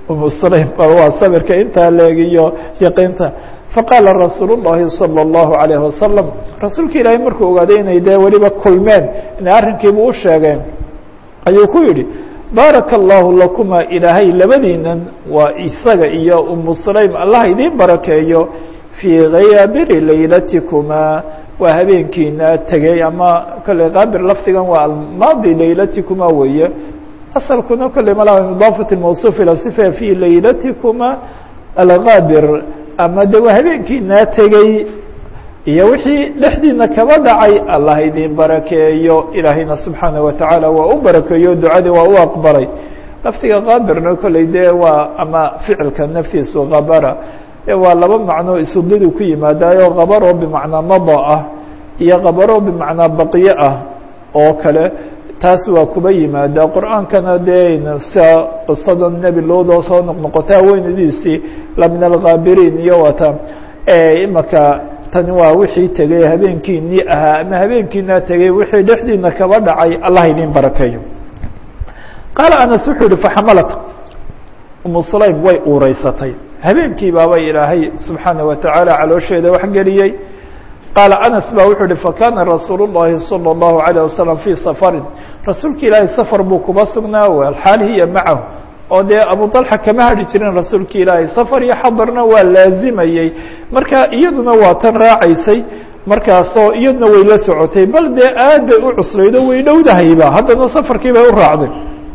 umu sulaym bal waa sabirka intaa leegiyo yaqiinta faqaala rasuul الlahi salى الlahu عalayه wasalam rasuulka ilaahay markuu ogaaday inay dee weliba kulmeen inay arrinkiiba u sheegeen ayuu ku yidhi baaraka allahu lakuma ilaahay labadiinan waa isaga iyo umu sulaym allah idiin barakeeyo fii hayaabiri laylatikuma waa habeenkiina tegey ama kolley kaabir lafdigan waa almaadi laylatikuma weeye asalkuna kolley malaa idaafat mawsuuf ila sifa fii laylatikuma alkaabir ama de waa habeenkiinaa tegey iyo wixii dhexdiina kaba dhacay allah idin barakeeyo ilaahayna subxaanaه watacaala waa u barakeeyo ducadii waa u aqbalay lafdiga kaabirna kolley dee waa ama ficilka naftiisu kabara waa laba macnoo isudidu ku yimaadaayo kabaro bimacnaa mada ah iyo kabaro bimacnaa baqiye ah oo kale taas waa kuba yimaadaa qur'aankana dee sia qisada nebi loodoo soo noqnoqota haweynadiisii la min alkaabiriin iyo wata imaka tani waa wixii tegey habeenkiinii ahaa ama habeenkiinaa tegey wixii dhexdiina kaba dhacay allah idin barakeeyo qaala anas wuxuu yihi faxamalat umu sulaym way uureysatay habeenkii baaba ilaahay subxaanaه watacaala caloosheeda wax geliyey qaala anas ba wuxuu uhi fakana rasuul الlahi salى الlahu عalيه wasalam fii safarin rasuulka ilaahay safar buu kuba sugnaa alxaal hiya macahu oo dee abu طalxa kama hadhi jirin rasuulka ilaahay safar iyo xadarna waa laazimayey marka iyaduna waa tan raacaysay markaasoo iyaduna way la socotay bal dee aad bay u cusleydo way dhowdahayba haddana safarkii bay u raacday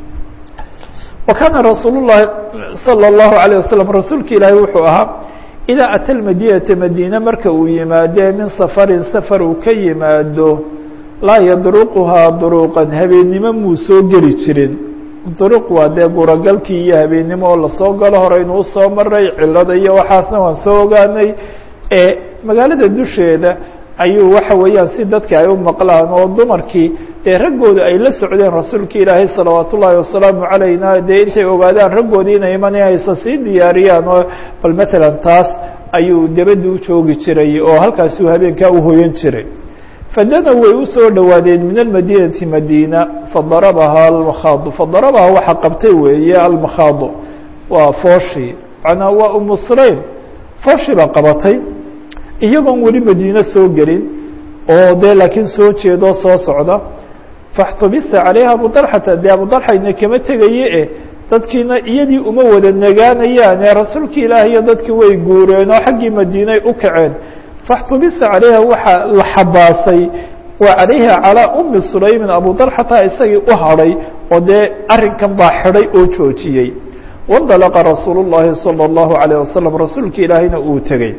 wa kaana rasuul الlahi salى الlahu عalيه wasalam rasuulka ilaahay wuxuu ahaa idaa ata lmadinata madiine marka uu yimaadee min safarin safar uu ka yimaado laa yadruquhaa duruqan habeennimo muu soo geli jirin duruq waa dee guragalkii iyo habeennimo oo lasoo galo horeynu usoo maray cilada iyo waxaasna waan soo ogaanay ee magaalada dusheeda ayuu waxa weeyaan si dadka ay u maqlaan oo dumarkii dee raggooda ay la socdeen rasuulka ilaahay salawaat ullaahi wasalaamu calayna dee intay ogaadaan raggoodii inay imanaya aysa sii diyaariyaan oo bal matalan taas ayuu debadda u joogi jiray oo halkaasuu habeenkaa u hoyan jiray fadana way usoo dhowaadeen min almadinati madiina fadarabahaa almakhaadu fadarabaha waxa qabtay weeye almakhaadu waa fooshii macnaa waa umu sulaym fooshii baa qabatay iyagoon weli madiine soo gelin oo dee laakiin soo jeedoo soo socda faxtubisa calayha abu dalxata dee abu dalxayna kama tegaye e dadkiina iyadii uma wada nagaanayaane rasuulka ilaah iyo dadkii way guureen oo xaggii madiinay u kaceen faxtubisa calayha waxaa la xabaasay waa calayha calaa umi sulaymin abu dalxata isagii u hadhay oo dee arrinkan baa xidhay oo joojiyey wandalaqa rasuulu llahi salى اllahu عalيه wasalam rasuulka ilaahayna uu tegey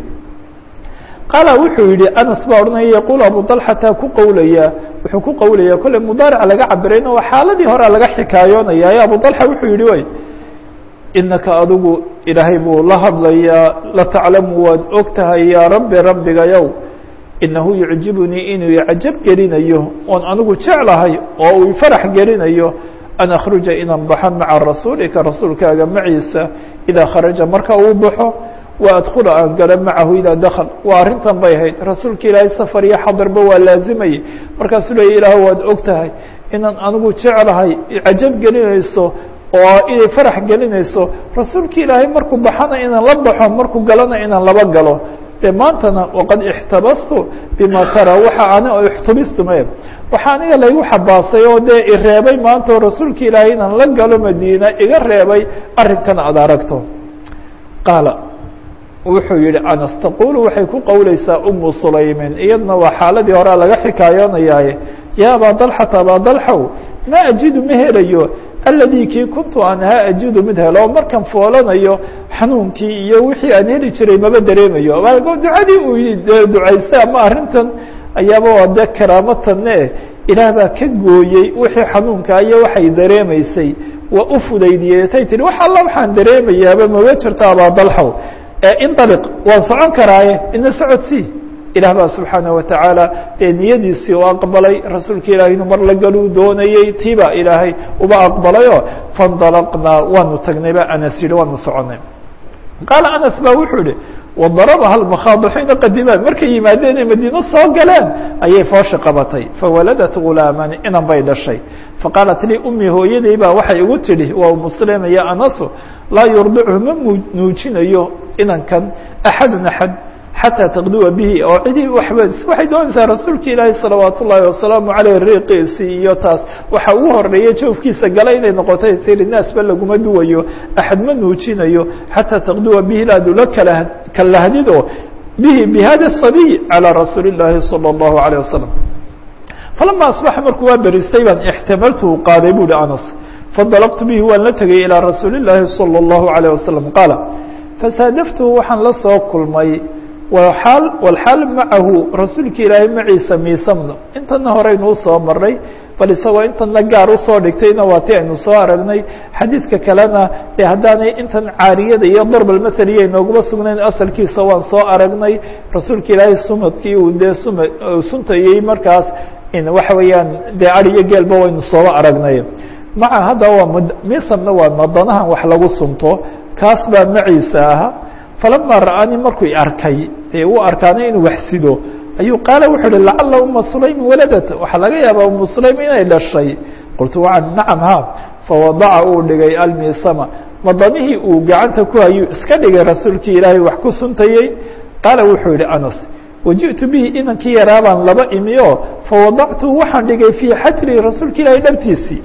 qaala wuxuu yihi anas baa odhanaya yaquul abu dalxata ku qowlaya wuxuu ku qowlaya kolley mudaaric laga cabirayna waa xaaladii horea laga xikaayoonaya e abu dalxa wuxuu yihi way inaka adigu ilaahay buu la hadlayaa lataclamu waad og tahay yaa rabbi rabbigayow inahu yucjibunii inuu icajab gelinayo oon anigu jeclahay oo uu farax gelinayo an akhruja inaan baxo maca rasuulika rasuulkaaga maciisa idaa kharaja marka uu baxo وأdkula aan galo macahu idaa dakl waa arrintan bay ahayd rasuulka ilaahay safar iyo xadarba waa laazimayay markaasuu leya ilaah waad og tahay inaan anigu jeclahay cajab gelinayso oo inay farax gelinayso rasuulka ilaahay markuu baxana inaan la baxo markuu galana inaan laba galo de maantana waqad اxtabastu bima tara waxa ani اxtubistume waxaa aniga laygu xabaasay oo dee ireebay maanta oo rasuulka ilaahay inaan la galo madiina iga reebay arrinkan aad aragto qaala wuxuu yihi anas taqulu waxay ku qowleysaa umu sulaymin iyadna waa xaaladii horea laga xikaayoonayaaye ya abaa dalxata abaa dalxow ma ajidu ma helayo aladii kii kuntu aan ahaa ajidu mid helo oo markan foolanayo xanuunkii iyo wixii aan heli jiray maba dareemayo ducadii uu ducaystay ama arrintan ayaaba waa dee karaamatane ilaah baa ka gooyey wixii xanuunka iyo waxay dareemaysay waa u fudaydiyey tay tihi wax alla waxaan dareemayaaba maba jirto abaa dalxow indaliq waan socon karaaye ina socodsii ilaah baa subxaanaه watacaala dee niyadiisii u aqbalay rasuulka ilahay inuu mar la galuu doonayey tiibaa ilaahay uba aqbalayoo faاndalaqnaa waanu tagnay ba anas yihi waanu soconay qaala anas ba wuxuu yihi wadarabaha lmakhaadu xiina qadimaan markay yimaadeen ee madiino soo galeen ayay foosha qabatay fawaladat gulaaman inan bay dhashay faqaalat lii ummi hooyaday baa waxay igu tidhi waa umuslima ya anasu laa yurdichu ma nuujinayo inankan axadun axad xatىa taqduwa bihi oo cidii waba waxay doonaysaa rasuulka ilaahi salawaat ullaahi wasalaamu caleyh riiqiisii iyo taas waxa ugu horeeya jawfkiisa gala inay noqotay tiri naasba laguma duwayo axad ma nuujinayo xatىa taqduwa bihi inaad ula kala kalahdido bihi bihada الصabiy calى rasuuli الlaahi salى الlahu عalيه wasalam falama asbaxa markuu waa beristay baan ixtamaltuhu qaaday bu hi anas fadalqtu bihi waan la tegay ilىa rasuuli الlaahi salى الlahu عalيه wasalam qaala fasaadaftuhu waxaan la soo kulmay wal walxaal macahu rasuulka ilaahay maciisa miisamno intana horeynu usoo maray bal isagoo intana gaar usoo dhigtayna waa ti aynu soo aragnay xadiidka kalena dee haddaanay intan caariyada iyo darbalmathaliya inooguma sugnayn asalkiisa waan soo aragnay rasuulka ilaahay sumadkii uu dee suma suntayey markaas waxa weeyaan dee ari iyo geelba waynu sooba aragnay maca hadda waa miisamna waa madanahan wax lagu sunto kaas baa maciisa ahaa falama ra'aanii markuu arkay dee uu arkaanay inuu waxsido ayuu qaala wuxuu uhi lacala uma sulaym waladat waxaa laga yaabaa umu sulaym inay dhashay qultu waan nacam ha fawadaca uu dhigay almiisama madanihii uu gacanta ku hayuu iska dhigay rasuulkii ilaahay wax ku suntayey qaala wuxuu yihi anas waji'tu bihi inankii yaraabaan laba imi o fawadactu waxaan dhigay fii xajri rasuulka ilaahay dhabtiisii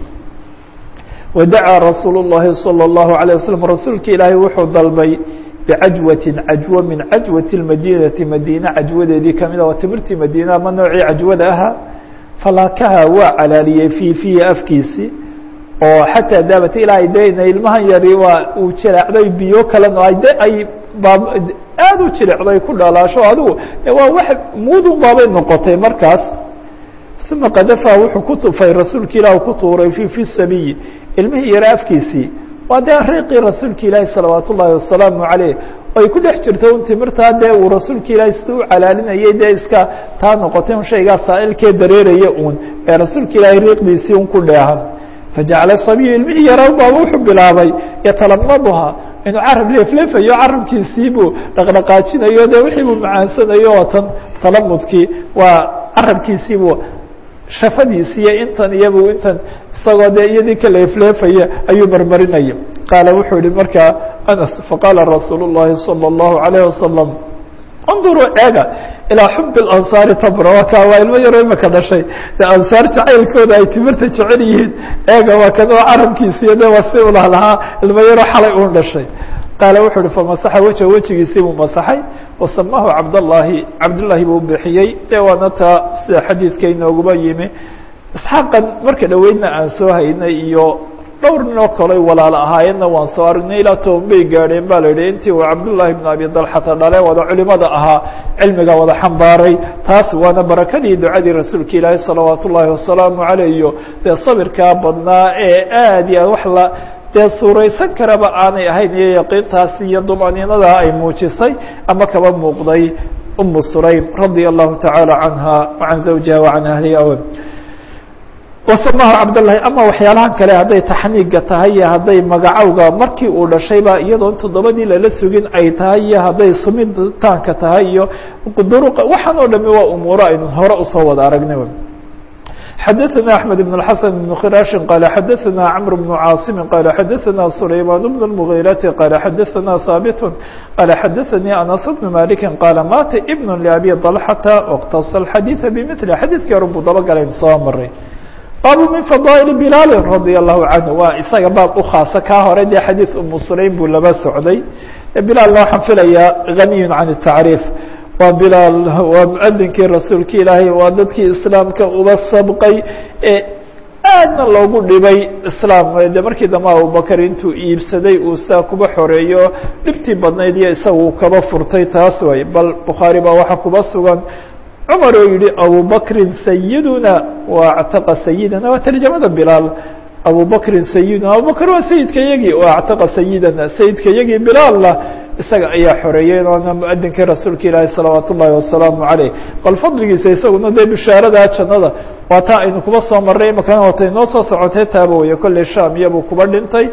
wadacaa rasuul الlahi salى الlahu عalيه waslm rasuulka ilaahay wuxuu dalbay bcajwatin cajwo min cajwati اmadinati madiine cajwadeedii kamida waa timirtii madiina ama noocii cajwada ahaa falaakaha waa calaaliyey fii fihi afkiisii oo xataa daabat ilaa dena ilmahan yari waa uu jilecday biyo kalena ay de ay baab aada u jilecday ku dhalaasho adigu waa wax muudun baabay noqotay markaas uma qadafa wuxuu ku tufay rasuulka ilah ku tuuray fi fi sabiyi ilmihii yara afkiisii waa dee riiqii rasuulka ilaahi salawaat ullaahi wasalaamu caleyh ay ku dhex jirto un timirtaa dee uu rasuulka ilaahi sida u calaalinayay dee iska taa noqotay un shaygaa saa'ilkee dareeraya uun ee rasuulka ilaahay riiqdiisii un ku dheehan fajacala sabiyu ilmihii yaraa baaba wuxuu bilaabay yatalamaduha inuu carab leefleefayo carabkiisii buu dhaqdhaqaajinayo dee wixii buu macaansanayo oo tan talamudkii waa carabkiisiibuu shafadiisi iyo intan iyabu intan isagoo dee iyadii ka leefleefaya ayuu marmarinaya qaala wuxuu yihi markaa anas faqaala rasuul الlahi salى الlahu عalيه wasalam اnduruu eega ilىa xub اlansaari tabra waa ka waa ilmo yaro imaka dhashay de ansaar jacaylkooda ay timirta jecel yihiin eega waa kan oo carabkiisiiyo de waa si ulah lahaa ilmo yaro xalay un dhashay qaala wuxuu uhi famasaxa wejha wejigiisii buu masaxay wasamahu cabdالlahi cabdullahi buu bixiyey de waana taa sida xadiidka inooguba yimi isxaaqan marka dhoweydna aan soo haynay iyo dhowr nin oo kale walaal ahaayeenna waan soo aragnay ilaa toban bay gaadheen ba la yidhi intii uu cabdullahi bn abi dalxata dhale wada culimada ahaa cilmiga wada xambaaray taas waana barakadii ducadii rasuulka ilaahi salawaat ullaahi wasalaamu caleyh iyo dee sabirkaa badnaa ee aad iyo aad wax la dee suuraysan karaba aanay ahayn iyo yaqiintaasi iyo dumaniinada ay muujisay ama kaba muuqday umu sulaym radia allahu tacaala canha wacan zawjiha wacan ahliha wasamahu cabdllahi ama waxyaalahan kale hadday taxniiga tahay iyo hadday magacowga markii uu dhashayba iyadoon toddobadii lala sugin ay tahay iyo hadday sumitaanka tahay iyo duruqa waxaan oo dhami waa umuuro aynu hore usoo wada aragnay xadaثna أحmed بن الحaسن بن khراaشhi qال xadaثna cمر بن cاaصم qال xadaثna سulayman بن المغيرة qال xadaثna ثابت qال xadaثnي أنس بن مالك qال mata بن لأbي طلحة واkتص الxadيiث بmثل xadيثkii hore buu dabagalayn soo maray baabu min fadaaئل بilaal radي الlahu canه waa isaga baab ukhaasa kaa hore dee xadiiث umu sulaym buu laba socday bilaalna waxaan filayaa غaniy can التacriif waa bilaal waa muadinkii rasuulka ilaahay waa dadkii islaamka uba sabqay ee aadna loogu dhibay islaam de markii dambe abubakar intuu iibsaday uu saa kuba xoreeyo dhibtii badnayd iyo isaga uu kaba furtay taas way bal bukhaari baa waxaa kuba sugan cumar oo yihi abubakrin sayiduna wa actaqa sayidana waa tarjamada bilaal abubakrin sayiduna abubakr waa sayidka yagii wa actaqa sayidana sayidka yagii bilaalna isaga ayaa xoreeyey oona muadinkii rasuulka ilaahi salawaat ullaahi wasalaamu caleyh bal fadligiisa isaguna dee bishaaradaa jannada waa taa aynu kuba soo marray imakana watay noo soo socotay taaba weye kolley sham iyabuu kuba dhintay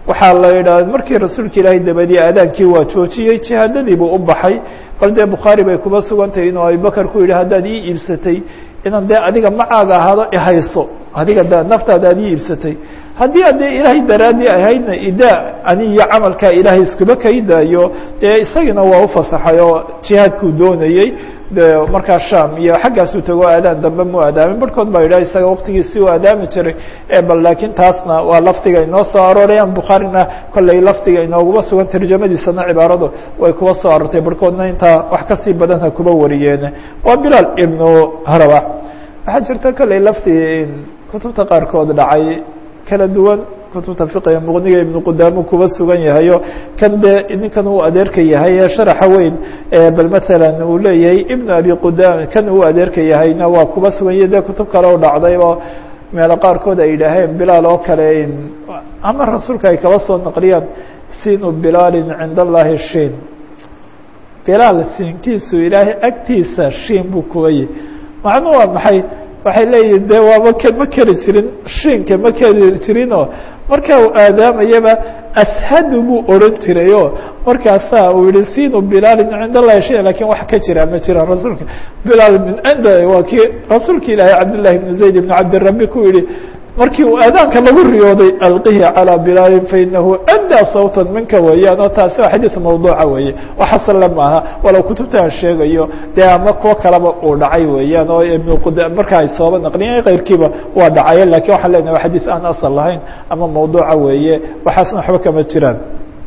waxaa la yidhaha markii rasuulka ilaahay dabadii aadaankii waa joojiyey jihaadadii buu u baxay bal dee bukhaari bay kuba sugantahay inuu abubakar ku yidhi haddaad ii iibsatay inaan dee adiga macaaga ahaado ihayso adiga d naftaada ad ii iibsatay haddii a dee ilaahay daraaddii ahaydna idaa ani iyo camalkaa ilaahay iskuba kaydaayo dee isagiina waa u fasaxay oo jihaadkuu doonayey de markaa sham iyo xaggaasuu tago aadaan dambe mu aadaamin barhkood baa yidhah isaga waktigiisii u aadaami jiray bal laakiin taasna waa lafdiga inoo soo aroorayaan bukhaarina kolley lafdiga inooguma sugan tarjamadiisana cibaaradu way kuba soo aroortay barhkoodna intaa wax kasii badan ha kuba wariyeen waa bilaal ibnu harabax waxaa jirta kolley lafdi kutubta qaarkood dhacay kala duwan kutubta fiqiga muqniga ibnu qudaamo kuba sugan yahayo kan dee ninkan uu adeerka yahay ee sharaxa weyn bal maalan uu leeyahay ibnu abi qudaama kan uu adeerka yahayna waa kuba sugan yahy dee kutub kale u dhacday oo meelo qaarkood ay yidhaaheen bilaal oo kale ama rasuulka ay kaba soo naqliyaan sinu bilaalin cinda allahi shin bilaal siinkiisu ilaahay agtiisa shiin buu kuba yihi macnuu waa maxay waxay leeyihin de waaba k ma keli jirin shiinka ma keli jirinoo marka uu aadaamayaba ashadu buu oran jiray o markaasaa uu yihi sinu bilaalin cinda allahi shay lakin wax ka jira ma jira rasuulka bilaal min cinda waa kii rasuulka ilaahay cabdillahi ibn zayd ibn cabdirabi ku yihi markii uu aadaanka lagu riyooday alqihi calى bilaalin fainahu andaa sawta minka weeyaan oo taasi waa xadiis mawduuca weeye waxasale maaha walow kutubta aan sheegayo dee ama kuwo kaleba uu dhacay weeyaan oo ibn qud marka ay sooba naqliyen keyrkiiba waa dhacaye lakin waxaan leenahay wa xadiis aan asal lahayn ama mawduuca weeye waxaasna waxba kama jiraan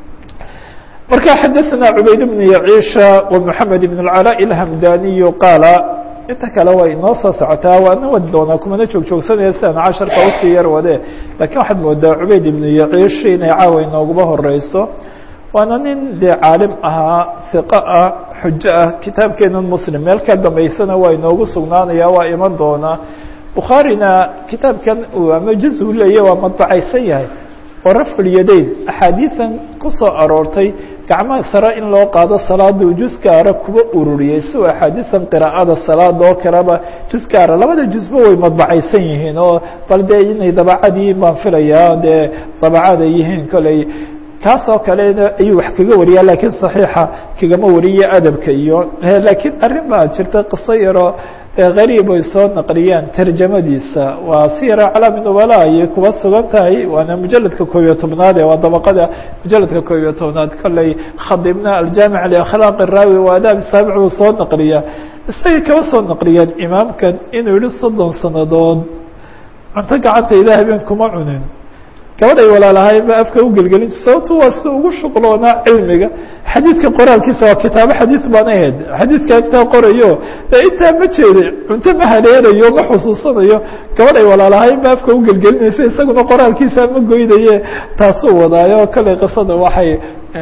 marka xadaثna cubayd bn yaciisha ومحamed بn اcalاء الhamdaniyu qaala inta kale way inoo soo socotaa waana wadi doonaa kumana joog joogsanaya sidaan casharka usii yar wade lakin waxaad moodaa cubayd ibnu yaciish inay caawa inooguba horeyso waana nin dee caalim ahaa hiqo ah xujo ah kitaabkeenan muslim meel ka dambeysana waa inoogu sugnaanaya waa iman doonaa bukhaarina kitaabkan ama juz u leeya waa madbacaysan yahay oo rafculyadayn axaadiisan kusoo aroortay gacmaha sare in loo qaado salaada juskaara kuba ururiyey si uu axaadiisan qiraa'ada salaada oo kaleba juskaara labada jusba way madbacaysan yihiin oo bal dee inay dabacadii baan filayaa dee dabacad ay yihiin koley kaasoo kalena ayuu wax kaga wariyaa lakiin صaxiixa kagama wariye adabka iyo lakiin arrin baa jirta qiso yaroo gariib ay soo naqliyaan tarjamadiisa waa siyara calaami nubala ayay kuba sugan tahay waana mujaladka koob iyo tobnaad ee waa dabaqada mujaladka koob iyo tobnaad kolley khadibna aljaamic liakhlaaq raawi wa adaab saabic buu soo naqliyaa isagay kaba soo naqliyeen imaamkan inuu yihi soddon sanadood cunto gacantayda habeen kuma cunin gabadhay walaalahayn ba afka ugelgelin sababto waa si ugu shuqloonaa cilmiga xadiidka qoraalkiisa waa kitaabo xadiid baan ahayd xadiidka intaa qorayo ee intaa ma jeeda cunto ma haleelayo ma xusuusanayo gabadhay walaalahayn ba afka ugelgelinaysa isaguna qoraalkiisa ma goynaye taasuu wadaayo kale qisada waxay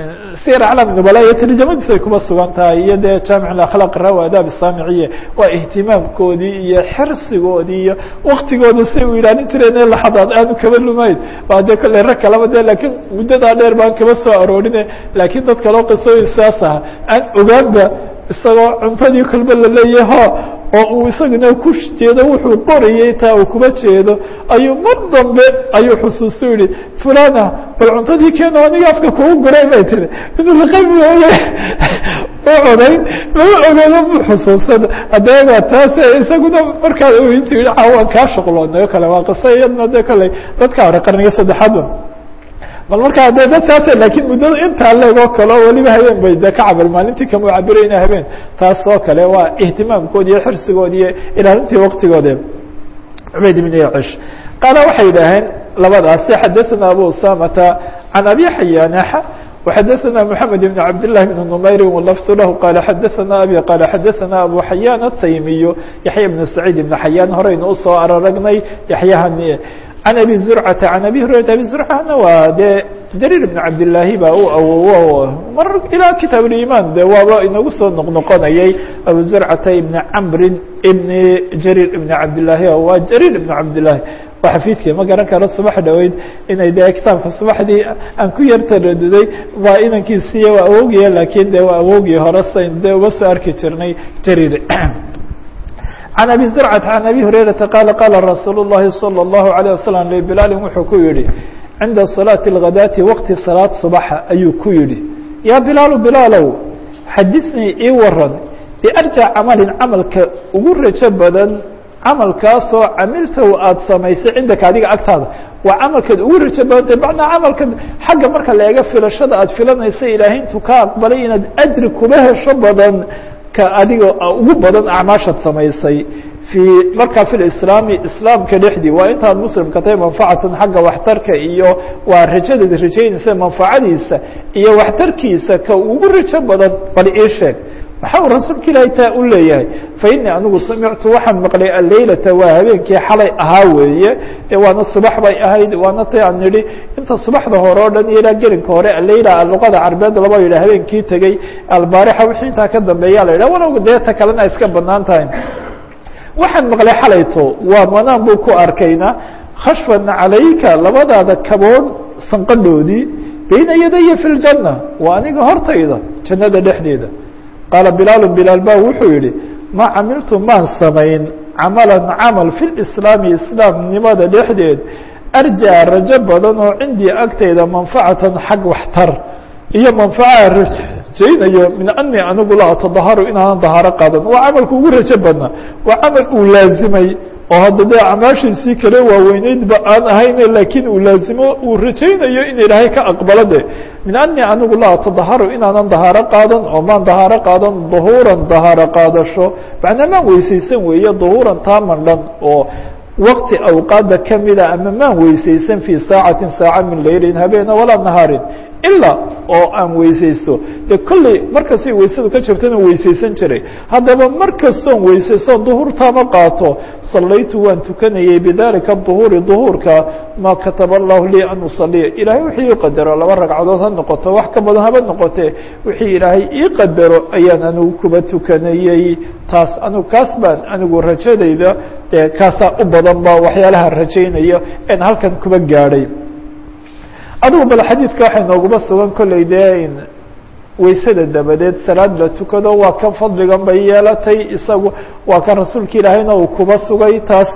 sir aclam nubala iyo tarjamadiis ay kuma sugan tahay iyo dee jaamic akhlaaq rawa adaab saamiciye waa ihtimaamkoodii iyo xirsigoodii iyo waktigooda say u ilaalin jireen laxadaad aanu kaba lumayn waa dee kolley rag kalaba de lakiin muddadaa dheer baan kaba soo aroorine laakiin dad kaloo qisooyin saas aha aan ogaanba isagoo cuntadii kolba laleeyahy ho oo uu isaguna ku jeedo wuxuu qorayay taa uu kuba jeedo ayuu mar dambe ayuu xusuusta yihi fulana bal cuntadii keeno aniga afka kugu guray bay tiri inuu laqayb u codayn lama ogeedo mu xusuusan haddaba taas isaguna markaa intu yihi cawaan kaa shuqloonay o kale waa qiso iyadna de kolley dadka hore qarniga saddexaadba bal markaa de dad saas lakiin muddada intaa leeg oo kale oo weliba habeen bay de ka cabir maalintii kama cabirayna habeen taas oo kale waa ihtimaamkoodi iyo xirsigoodi iyo ilaalintii waktigoode cubayd ibn yacish qaala waxay yidhaaheen labadaasi xadaثana abu usamata can abi xayaanaxa وxadaثna mحamed بn cabd لlah بn نmayri wlfd lah qala xadaثana abi qala xadaثana abu xayaan الtaymiyu yaحya بn سacيid ibn xayaan horeynu usoo araragnay yaxyahani can abi zurcata can abi hurayrata abi zurcana waa dee jariir ibn cabdillaahi baa u awowo mar ilaa kitaab اliman de waaba inagu soo noqnoqonayay abu zurcata ibn camrin ibn jariir ibn cabdillaahi waa jariir ibn cabdillaahi waa xafiidkii ma garan karo subax dhaweyd inay de kitaabka subaxdii aan ku yar taraduday waa inankiisiiya waa awogaya lakin de waa awogii hore sayn de uga soo arki jirnay jariir can abi zurcata can abi hurayrata qaala qaala rasuul الlahi salى الlahu عalيه wasalam lbilaali wuxuu ku yihi cinda salaati اlghadaati waqti salaad subaxa ayuu ku yidhi yaa bilaalu bilaalow xadinii ii waran biarja camalin camalka ugu rajo badan camalkaasoo camiltahu aada samaysay cindaka adiga agtaada waa camalkeed ugu rajo badantay macnaa camalka xagga marka la eega filashada aada filanaysa ilaahay intuu ka aqbalay inaad ajri kuba hesho badan ka adiga ugu badan acmaashaad samaysay fii markaa fi lislaami islaamka dhexdii waa intaad muslimka tahay manfacatan xagga waxtarka iyo waa rajadaed rajaynaysa manfacadiisa iyo waxtarkiisa ka ugu rajo badan bal ii sheeg maxaa uu rasuulka ilaahay taa u leeyahay fa inii anigu samictu waxaan maqlay alleylata waa habeenkii xalay ahaa weeye ee waana subax bay ahayd waana tay aan nidhi inta subaxda hore o dhan iyo ilaa gelinka hore alleyla luqada carbeed laba yidhah habeenkii tegey albaarixa wixii intaa ka dambeeya la yidhah walow dee ta kalena iska banaan tahay waxaan maqlay xalayto waa manaan buu ku arkayna khashfan calayka labadaada kaboon sanqadhoodii bayna yadaya fi ljanna waa aniga hortayda jannada dhexdeeda qaala bilaalu bilaal ba wuxuu yihi ma camiltu maan samayn camalan camal fi lislaami islaamnimada dhexdeed arjaa rajo badan oo cindii agtayda manfacatan xag waxtar iyo manfaca rajaynayo min anii anigu la atadaharu inaanan dahaaro qaadan waa camalka ugu rajo badnaa waa camal uu laazimay oo hadda dee acmaashiisii kale waaweyneydba aan ahayne laakiin uu laazimo uu rajaynayo in ilaahay ka aqbalo de min anii anigu la atadaharu inaanan dahaaro qaadan oo maan dahaaro qaadan duhuuran dahaaro qaadasho macnaa maan weysaysan weeye duhuuran taa mandhan oo wakti awqaada kamida ama maan weysaysan fii saacatin saaca min laylin habeena walaa nahaarin ilaa oo aan weysaysto dee kolley markastay weysadu ka jirtana weysaysan jiray haddaba mar kastoon weysaystoon duhuurtaama qaato sallaytu waan tukanayay bidalika duhuuri duhuurka maa kataba allahu lii an usaliya ilaahay wixii ii qadaro laba ragcadood ha noqoto wax ka badan haba noqotee wixii ilaahay ii qadaro ayaan anigu kuba tukanayey taas anigu kaas baan anigu rajadayda dee kaasaa u badan ba waxyaalaha rajaynaya en halkan kuba gaadhay adigu bal xadiidka waxay nooguma sugan kolley dee weysada dabadeed salaad la tukado waa kan fadligan bay yeelatay isagu waa kan rasuulka ilaahayna uu kuba sugay taas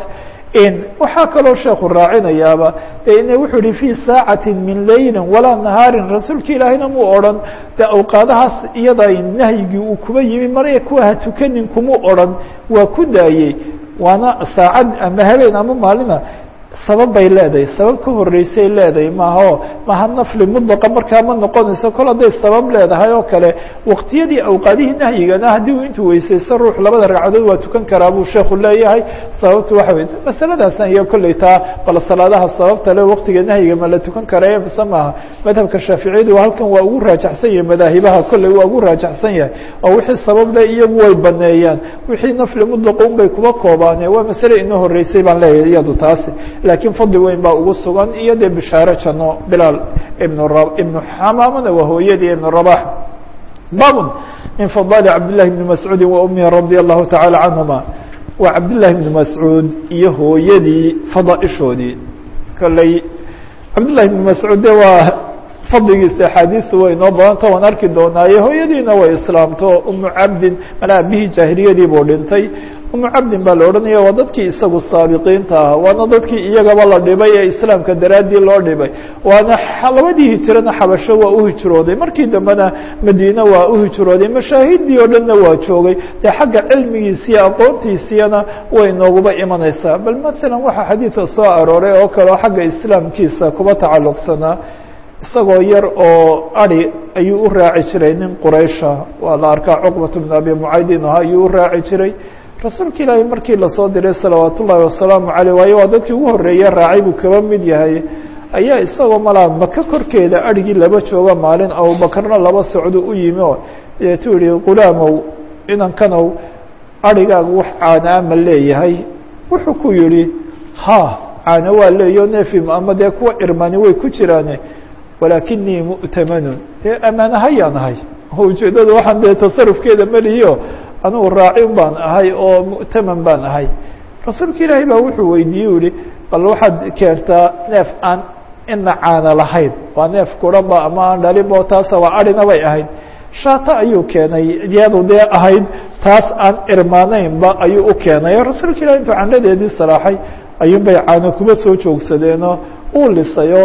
waxaa kaloo sheekhu raacinayaaba ine wuxuu yihi fii saacati min laylin walaa nahaarin rasuulka ilaahayna muu odhan de awqaadahaas iyada nahyigii uu kuba yimi marya kuwa ha tukanin kumuu odhan waa ku daayey waana saacad ama habeen ama maalina sabab bay leedahay sabab ka horeysay leedahay maaha maha nafli mudlaqa markaa ma noqonayso kol hadday sabab leedahay oo kale waqtiyadii awqaadihii nahyigana haddii uu intuu weysaysto ruux labada ragcadood waa tukan karaa buu sheekhu leeyahay sababtu waxa wey masaladaasna iyo kolley taa bal salaadaha sababta le waqtiga nahyiga ma la tukan karaya mise maaha madhabka shaaficiyadu halkan waa ugu raajaxsan yahay madaahibaha kolley waa ugu raajaxsan yahay oo wixii sabab le iyagu way baneeyaan wixii nafli mudlaqa un bay kuba koobaane waa masale inoo horeysay baan leeyahay iyadu taasi laakiin fadli weyn baa ugu sugan iyo dee bishaare janno bilaal ibn ibnu xamaamana waa hooyadii ibn rabax babun min fadaali cabdillahi bni mascuudi wa umihi radia allahu tacaala canhuma waa cabdillahi bni mascuud iyo hooyadii fadaaishoodii kolley cabdillahi bni mascuud de waa fadligiisa axaadiisu way inoo badanta waan arki doonaaye hooyadiina way islaamto umu cabdin mana abihii jaahiliyadii buu dhintay umu cabdin baa la odhanaya waa dadkii isagu saabiqiinta ah waana dadkii iyagaba la dhibay ee islaamka daraaddii loo dhibay waana labadii hijirana xabasho waa u hijrooday markii dambena madiine waa u hijrooday mashaahidii oo dhanna waa joogay dee xagga cilmigiisiiyo aqoontiisiyana way nooguba imanaysaa bal masalan waxaa xadiidka soo arooray oo kaleo xagga islaamkiisa kuba tacalluqsanaa isagoo yar oo ari ayuu u raaci jiray nin quraysha waa la arkaa cuqbat bn abi mucaydin aha ayuu u raaci jiray rasuulka ilaahay markii lasoo diray salawaat ullaahi wasalaamu caleyh waayo waa dadkii ugu horreeye raacay buu kaba mid yahay ayaa isagoo malaa maka korkeeda adrhigii laba jooga maalin abubakarna laba socdo u yimi oo deetuu yihi qulaamow inankanow adrhigaagu wax caanaa ma leeyahay wuxuu ku yihi ha caano waa leeyo neefim ama dee kuwa irmani way ku jiraane walaakinii mu'tamanun dee ammaanahayaan ahay ujeeddada waxaan dee tasarufkeeda melihiyo anugu raacin baan ahay oo mu'taman baan ahay rasuulka ilaahay baa wuxuu weydiiyey u yihi bal waxaad keentaa neef aan ina caana lahayn waa neef kuraba ama aan dhalinbo taasa waa arina bay ahayd shaata ayuu keenay iyadu dee ahayd taas aan irmaanaynba ayuu u keenay rasuulka ilahi intuu candhadeedii salaaxay ayuun bay caano kuma soo joogsadeenoo uu lisayo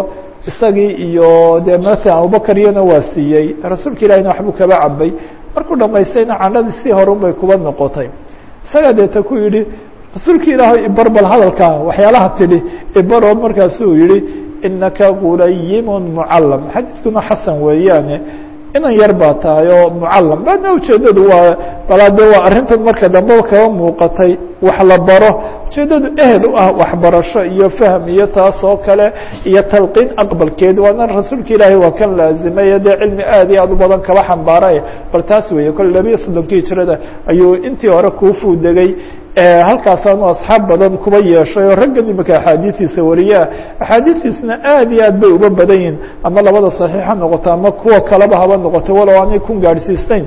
isagii iyo dee maala abubakar iyana waa siiyey rasuulka ilahina waxbuu kaba cabay markuu dhamaystayna canadii si horun bay kuba noqotay isagaa deeta ku yidhi rasuulka ilaahay ibar bal hadalkaa waxyaalaha tidhi ibaroo markaasuu yihi inaka gulayimun mucalam xadiidkuna xasan weeyaane inan yar baa tahay oo mucalam baadna ujeedadu waa balaa de waa arrintan marka dambe kaba muuqatay wax la baro ujeedadu ehel u ah waxbarasho iyo fahm iyo taas oo kale iyo talqiin aqbalkeed waana rasuulka ilaahay waa kan laazimay dee cilmi aad iyo aad u badan kaba xambaaray bal taas weeye kole labiyo soddonkii hijrada ayuu intii hore kuufuu degay halkaasaanu asxaab badan kuba yeeshay oo raggan imika axaadiistiisa wariyaa axaadiistiisna aad iyo aad bay uba badan yihin ama labada saxiix ha noqoto ama kuwa kaleba haba noqoto walow aanay kun gaadhsiisteyn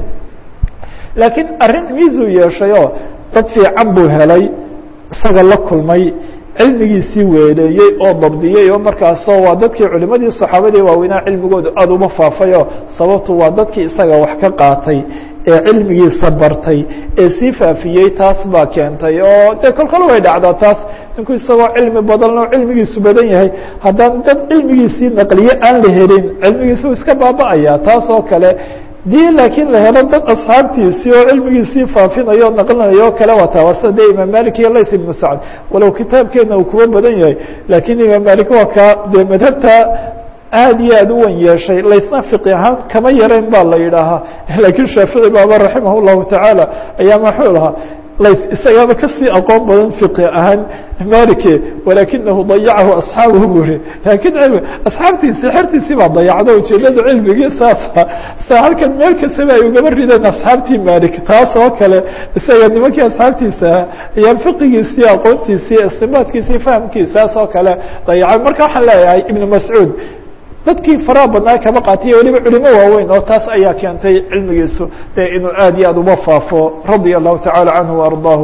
laakiin arrin miisuu yeeshay oo dad fiican buu helay isaga la kulmay cilmigiisii weeleeyey oo dabdiyey oo markaasoo waa dadkii culimadii saxaabadii waaweynaa cilmigooda aada uma faafayoo sababtu waa dadkii isaga wax ka qaatay ee cilmigiisa bartay ee sii faafiyey taas baa keentay oo dee kolkol way dhacdaa taas ninku isagoo cilmi badan oo cilmigiisu badan yahay haddaan dad cilmigiisii naqliye aan la helin cilmigiisi u iska baaba'aya taas oo kale dii laakiin la helo dad asxaabtiisii oo cilmigiisii faafinayo o naqlinayo o kale waa taawasa dee imaam malik iyo layt ibnu sacd walow kitaabkeena uu kuwa badan yahay laakiin imaam malik waa kaa dee madhabta aad iyo aad u wan yeeshay laysna fiqi ahaan kama yarayn baa la yidhaahaa laakiin shaafici baaba raximah llahu tacaala ayaa maxuu lahaa lays isagaaba kasii aqoon badan fiqi ahaan malike walakinahu dayacahu asxaabuhu buri laakiin cilmi asxaabtiisi xertiisii baa dayacda ujeedada cilmigii saasa sa halkan meel kastaba ay ugaba rideen asxaabtii malik taas oo kale isaga nimankii asxaabtiisa ahaa ayaa fiqigiisii aqoontiisii istimaadkiisii fahamkiisaas oo kale dayacay marka waxaan leeyahay ibnu mascuud dadkii faraha badnaa kaba qaatiya weliba culimo waaweyn oo taas ayaa keentay cilmigiisu dee inuu aad iyo aad uba faafo radia allahu tacala canhu waardaahu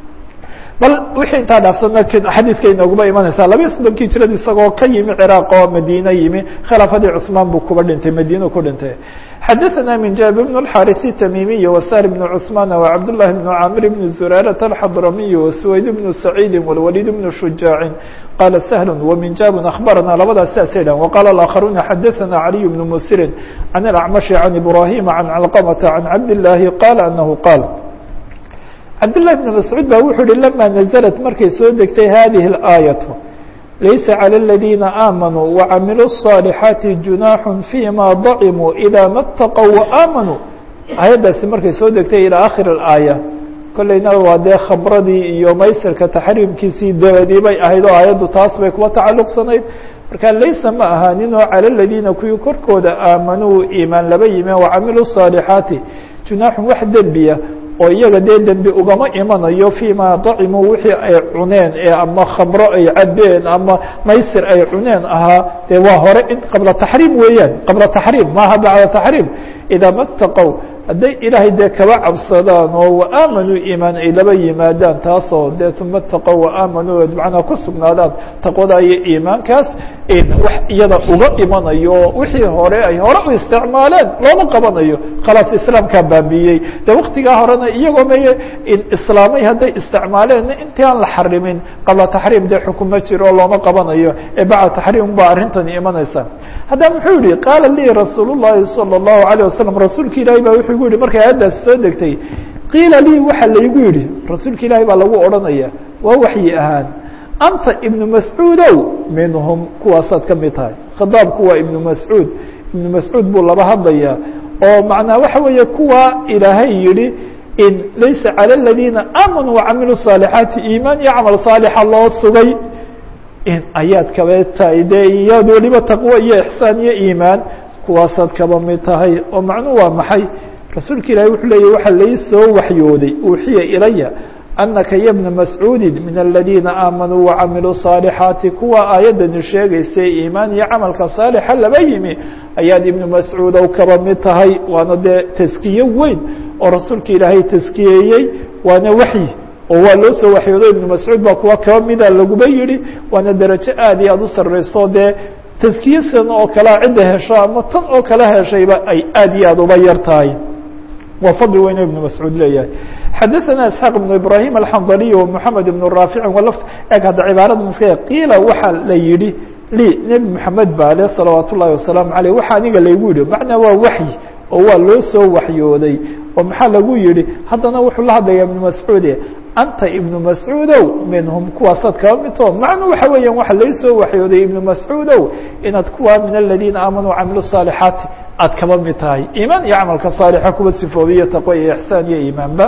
bal wixii intaa dhaafsana xadiidka inooguba imanaysaa labiyo soddonkii jirada isagoo ka yimi ciraaq oo madiine yimi khilaafadii cuثmaan buu kuba dhintay madiinu ku dhintay xadaثna min jaabir bn الxariث التmimiي وsar بn cثmaan وcabd للhi بn camr بn zurاraة الxadramiي وswayd بn سacيidi والwlيd بn شhuجاaع qala سهل وminjab أخbarana labadaas saasay dhahn وqala الآkخaruna xadaثna عaliي بn msiri عan الأcmaشh عan إbrahim عan cلqمةa عan cabd الlahi qala أnahu qaal cabdالlahi بn mascuud ba wuxuu uhi lama naزlat markay soo degtay hadihi الآaيaة laysa عlى الذiina آmanوu وcamiluu الصاaلحaaتi جuنaaح فيma ضacimuu إida ma اtaqوا وآmanوu aayaddaasi markay soo degtay ilى akhir الآية kolleyna waa dee khabradii iyo maysirka taxriimkiisii dabadii bay ahayd oo aayaddu taas bay kuwa tacaluqsanayd marka laysa ma ahaanin oo calى الذiina kuwii korkooda aamanuu iimaan laba yimeen وcamiluu الصاaلحaaتi junaaxun wax dembiya oo iyaga dee dembi ugama imanayo فيma dacimuu wixii ay cuneen ee ama khamro ay cabeen ama maysir ay cuneen ahaa dee waa hore in qabla taxriim weeyaan qabla taxriim maaha bacda taxriim idaa ma اtaqow hadday ilaahay dee kaba cabsadaan oo waaamanuu iimaan ay laba yimaadaan taasoo dee uma اtaqow waaamanuu macnaa ku sugnaadaan taqwada iyo iimaankaas wax iyada uga imanayo wixii hore ay hore u isticmaaleen looma qabanayo khalaas islaamkaa baabiyey de waktigaa horena iyagoo meye islaamay hadday isticmaaleen intii aan la xarimin qabla taxriim dee xukumo jiro oo looma qabanayo ee bacda taxriim baa arrintani imanaysa haddaba muxuu yihi qaala lii rasuul الlahi salى الlahu عalيه wasalam rasuulka ilaahi ba wuxuu gu yihi markay aayaddaasi soo degtay qiila lii waxa laygu yihi rasuulka ilaahi baa lagu odhanaya waa waxyi ahaan anta ibnu mascuudow minhum kuwaasaad ka mid tahay khitaabku waa ibnu mascuud ibnu mascuud buu laba hadlaya oo macnaa waxa weeye kuwa ilaahay yihi in laysa calى الadiina aamanuu وacamiluu صaalixaati iimaan iyo camal saalixa loo sugay in ayaad kaba tahay dee iyaad weliba taqwo iyo ixsaan iyo iimaan kuwaasaad kaba mid tahay oo macnuhu waa maxay rasuulka ilahi wuxuu leeyah waxa lai soo waxyooday uuxiya ilaya anaka ya bna mascuudi min aladiina aamanuu wacamiluu صaalixaati kuwa aayaddani sheegaysay iimaan iyo camalka saalixa laba yimi ayaad ibnu mascuudow kaba mid tahay waana dee taskiye weyn oo rasuulka ilaahay taskiyeeyey waana waxyi oo waa loo soo waxyoodo ibnu mascuud baa kuwa kaba mida laguba yihi waana derajo aad iyo aad u sareyso dee taskiye san oo kalea cidda hesho ama tan oo kale heshayba ay aad iyo aad uba yar tahay waa fadli weyno ibnu mascuud leeyahay xadaثana isxaaq ibnu ibrahim alxandaliy ومحamed ibn raafici wlf eg hadda cibaarada maska qiila waxaa la yihi lii nebi moxamed baa le salawaat ullahi wasalaamu aleyh waxa aniga laygu yihi macnaa waa waxyi oo waa loo soo waxyooday oo maxaa lagu yihi haddana wuxuu la hadlayaa ibnu mascuude anta ibnu mascuudow minhum kuwaasaad kaba midtoo macnu waxa weeyaan waxa laysoo waxyooday ibnu mascuudow inaad kuwa min aladiina aamanuu camilu saalixaati aad kaba mid tahay iimaan iyo camalka saalixa kuwa sifoobiyo taqwa iyo ixsaan iyo iimaanba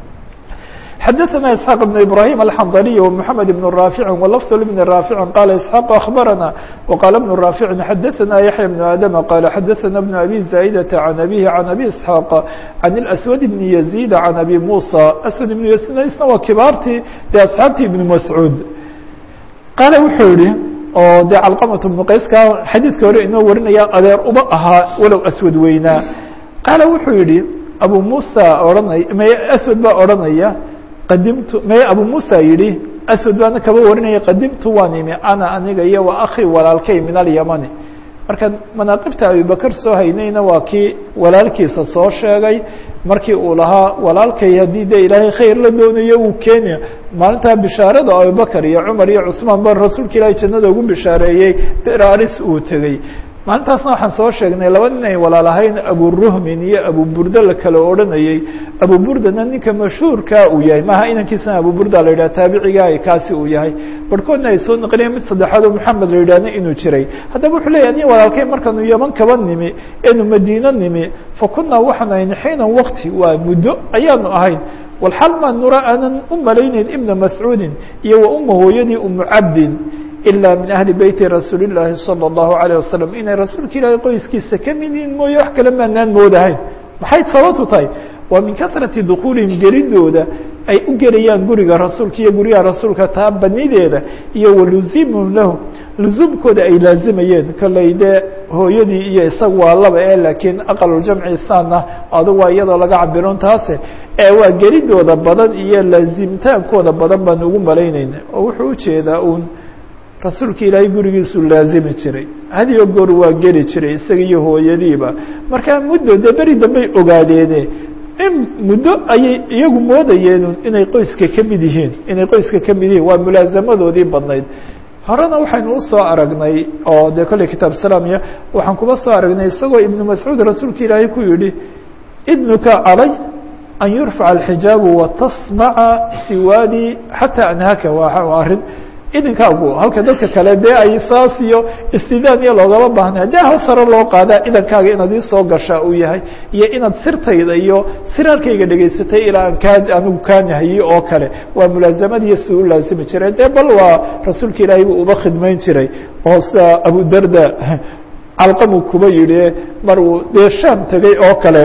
xdثna اسحاq بن إبراهيم الحنظلي ومحمد بن رافع ولفظ بن رافع قال اسحاq أخبرنا وقال بن رافع xdثna يحيى بن آدم قال xdثna بن أبي زائدة عن أبيه عن أبي اسحاq عن الأسود بن يزيد عن أبي موسى أسود بن يزيد isna waa kibaartii de أصxaabtii بن مسعوud qaale wuxuu yihi oo de cلqمة بن qayska xadiidka hore inoo warinaya adeer uba ahaa walow أswad weynaa qaale wuxuu yihi abu muسى ohanay m أswad baa odhanaya qadimtu may abu musa yihi aswad baana kaba warinaya qadimtu waan imi ana aniga iyo wa akhi walaalkay min alyamani marka manaaqibta abibakr soo haynayna waa kii walaalkiisa soo sheegay markii uu lahaa walaalkay haddii de ilaahay khayr la doonayo uu keenya maalintaa bishaarada abubakr iyo cumar iyo cusmaan ba rasuulka ilaahay jannada ugu bishaareeyey beraris uu tegey maalintaasna waxaan soo sheegnay laba nin ay walaalahayn aburuhmin iyo abuburda la kala odhanayey abuburdana ninka mashhuurkaa uu yahay maaha inankiisana abuburda la yidhah taabicigaa kaasi uu yahay barhkoodna ay soo naqliyen mid saddexaad oo maxamed la yidhahna inuu jiray haddaba wuxuu leeyahy nin walaalkay markaanu yaman kaba nimi eenu madiino nimi fa kunaa waxaan ahayn xiinan wakti waa muddo ayaanu ahayn walxal maa nura aanan u malayneyn ibna mascuudin iyo wa uma hooyadii umu cabdin ilا min ahli beyti rasuuli الlahi salى الlahu عalيه wasalam inay rasuulka ilaahay qoyskiisa ka mid yihiin mooye wax kale maanaan moodahayn maxay sababtu tahay waa min kasrati dukuulihim geridooda ay u gelayaan guriga rasuulka iyo guryaha rasuulka taa banideeda iyo waluziimhum lahu luzuumkooda ay laazimayeen kolley dee hooyadii iyo isaga waa laba e laakiin aqaluljamci saana adugu waa iyadoo laga cabiron taase ee waa geridooda badan iyo laazimtaankooda badan baan ugu malaynayna oo wuxuu ujeedaa un rasuulka ilaahay gurigiisuu laazimi jiray hadiyo goor waa geli jiray isaga iyo hooyadiiba markaa muddo dee beri dambey ogaadeene in muddo ayay iyagu moodayeen inay qoyska ka mid yihiin inay qoyska ka mid yihiin waa mulaazamadoodii badnayd horena waxaynu usoo aragnay oo dee kolley kitaab salaamiya waxaan kuba soo aragnay isagoo ibnu mascuud rasuulka ilaahay ku yihi idnuka calay an yurfaca alxijaabu watasmaca siwaadii xataa anhaka waa arrin idinkaagu halka dadka kale dee ay saas iyo istidaan iyo loogama baahnay dee hal sare loo qaadaa idankaaga inaad iisoo gashaa uu yahay iyo inaad sirtayda iyo siraarkayga dhegaysatay ilaa aan kaa anigu kaanahayey oo kale waa mulaasamadiiyo si u laazimi jiray dee bal waa rasuulka ilaahay buu uba khidmayn jiray oo sida abudarda calqamuu kuba yihi mar uu dee shaam tegey oo kale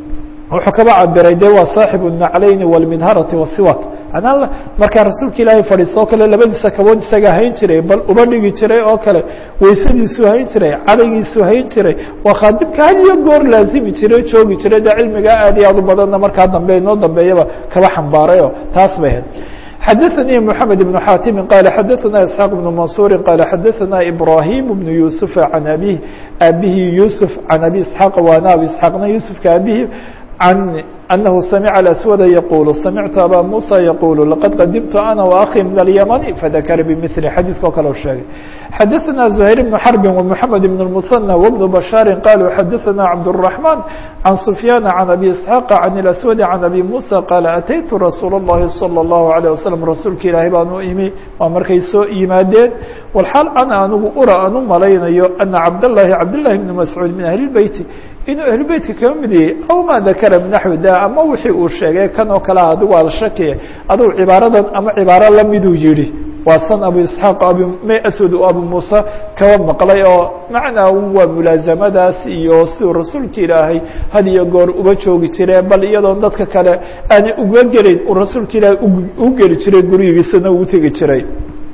wuxuu kaba cabiray de waa saaxibu naclayni wاlmidharati wasiwak manaa markaa rasuulka ilaahay fadhiiso o kale labadiisa kabood isaga hayn jiray bal uba dhigi jiray oo kale weysadiisuu hayn jiray cadaygiisuu hayn jiray waa khaadibka had iyo goor laazimi jiray joogi jiray de cilmigaa aad iyo aad u badanna markaa dambe inoo dambeeyaba kaba xambaarayo taas bay ahayd xadaثnي محamed بن xاtimi qال xadaثna isحاq بن maنصuuri qال xadaثna ibrahim بن yuسuف عan abيه abihi yuسف عan abi isحاaq waana abi isحاaqna yuسufka abihi عن أنه سمع الأسود يقول سمعت أbا موسى يقول لقد قدمت أنا وأخي من اليمن فذكر بمثل xadيثko kale sheegay xدثنا زهير بن حرب ومحمد بن المثنى وبن بشhاaر قالوا xدثنا عبدالرحمن عن سفيان عن أبي إسحاق عن الأسود عن أبي موسى قال أتيت رsuuل اللhi صلى الله عليه وسلم رasuulka ilaahay baan u imi waa markay soo yimaadeen والxaal أna anigu ura aan u malaynayo أنa cabdاللahi cabdاللahi بن مسعوud min أهل البيت inuu ahlubeytka kaba mid yahay aw ma dakara binaxwi da ama wixii uu sheegay kan oo kale adigu aada shakiya adugu cibaaradan ama cibaaro lamiduu yihi waa san abu isxaaq abi may aswad abu muuse kaba maqlay oo macnaa waa mulaasamadaas iyo siduu rasuulka ilaahay had iyo goor uba joogi jiree bal iyadoon dadka kale aanay uga gelayn uu rasuulka ilaahay u geli jiray gurigiisana uu tegi jiray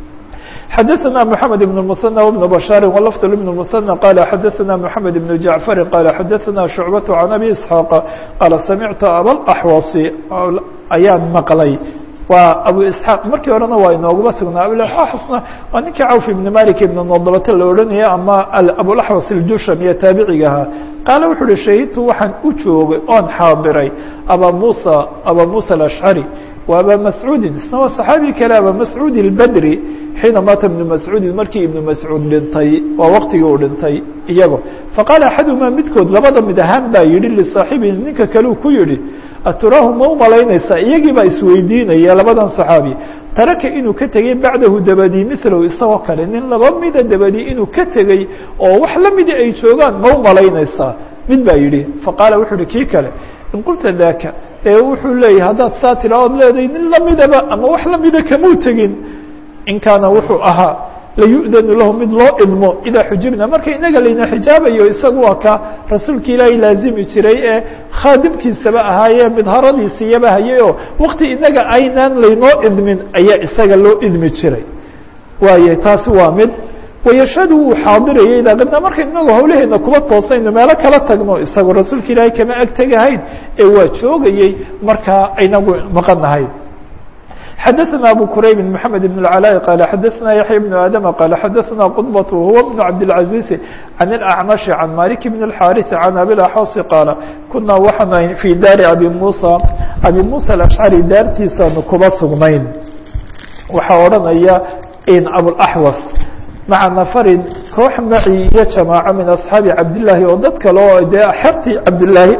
xdثna محamed بن المثنى وبن بشhاaر ولفظ بن المثنى qال xdثna محamed بن جعفر qال xdثna شhuعبة عن أbي اسحاaq qال سمعت abاأحوص ayaan maqlay waa abu isحاaq markii horena waa inooguma sugnaa abuaxwasna waa ninkii cawf iبn malik iبn nodlate la odhanaya ama abulaxwas الjusham iyo taabiciga ahaa qaala wuxu uhi shahidtu waxaan u joogay oon xaadiray aba muسى aba muسى الأشعري wa abا mascuudi isna waa صaxaabi kale aba mascuud الbdri xiina maata ibnu mascuudin markii ibnu mascuud dhintay waa waqtigii uu dhintay iyago faqaala axadumaa midkood labada mid ahaan baa yihi lisaaxibihi ninka kaleu ku yihi aturaahu ma u malaynaysaa iyagii baa isweydiinaya labadan saxaabi taraka inuu ka tegey bacdahu dabadii milow isagoo kale nin laba mida dabadii inuu ka tegey oo wax la mida ay joogaan ma u malaynaysaa mid baa yidhi faqaala wuxuu uhi kii kale in qulta daka ee wuxuu leeyahay haddaad saa tira ood leedahay nin lamidaba ama wax lamida kamuu tegin in kaana wuxuu ahaa layu'danu lahu mid loo idmo idaa xujibna marka inaga layna xijaabayo isagu waa ka rasuulka ilaahay laazimi jiray ee khaadimkiisaba ahaayee midharadiisiyaba hayay oo wakti inaga aynaan laynoo idmin ayaa isaga loo idmi jiray waayo taasi waa mid wayashhadu wuu xaadirayay idaa qidna marka inagu hawlaheena kuba toosayno meelo kala tagno isagu rasuulka ilaahay kama ag tegahayn ee waa joogayey markaa aynagu maqanahay xadaثna abu qurayb mحamed بن العلاء qال xadaثna yaحya بن adم qال xadaثna qطبة huwa بن cabdالعaزيز عن الأعمشh عan mالك بن الحاriث عan abiاأxوص qaaل kunaa waxaan fي daari abi muسى abi muسى الأشcري daartiisaanu kuba sugnayn waxaa odhanaya abوaxوص maca nafarin koox maci iyo jamaaco min asxaabi cabdillaahi oo dad kale oo dee xertii cabdilaahi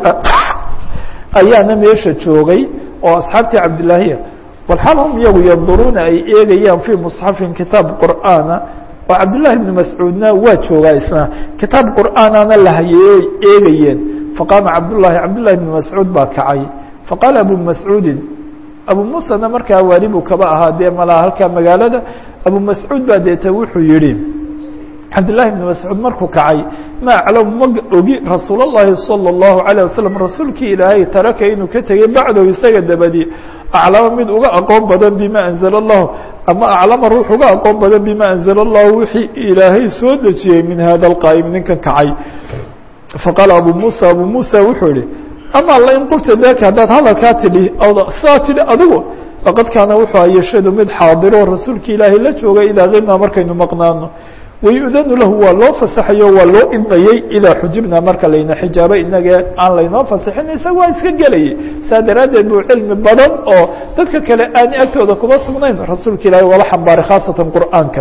ayaana meesha joogay oo asxaabtii cabdilaahiya walxaal hum iyagu yanduruuna ay eegayaan fii musxafin kitaab qur'aana oo cabdillahi ibni mascuudna waa joogaa isna kitaab qur'aanana la hayay eegayeen faqaama cabdullahi cabdullahi ibni mascuud baa kacay faqaala abu mascuudin abu muusana markaa waali buu kaba ahaa dee malaa halkaa magaalada abu mascuud baa deeta wuxuu yihi cabdillahi ibni mascuud markuu kacay ma aclamu ma ogi rasuul اllahi salى اllahu عalيه wasalam rasuulkii ilaahay taraka inuu ka tegey bacdow isaga dabadi aclama mid uga aqoon badan bima anzla اllahu ama aclama ruux uga aqoon badan bima anzla اllahu wixii ilaahay soo dejiyey min hada اlqaa'im ninkan kacay faqaala abu musa abu musa wuxuu yihi ama la in qulta daka haddaad hadalkaa tidhi sidaa tidhi adigu laqad kaana wuxuu ayashadu mid xaadiro rasuulka ilaahay la jooga idaa qibnaa markaynu maqnaano wayudanu lahu waa loo fasaxayo waa loo idmayey idaa xujibna marka layna xijaabo inaga aan laynoo fasaxin isaga waa iska gelayay saa daraaddeed buu cilmi badan oo dadka kale aan agtooda kuma sugnayn rasuulka ilaahay wala xambaaray khaasatan qur'aanka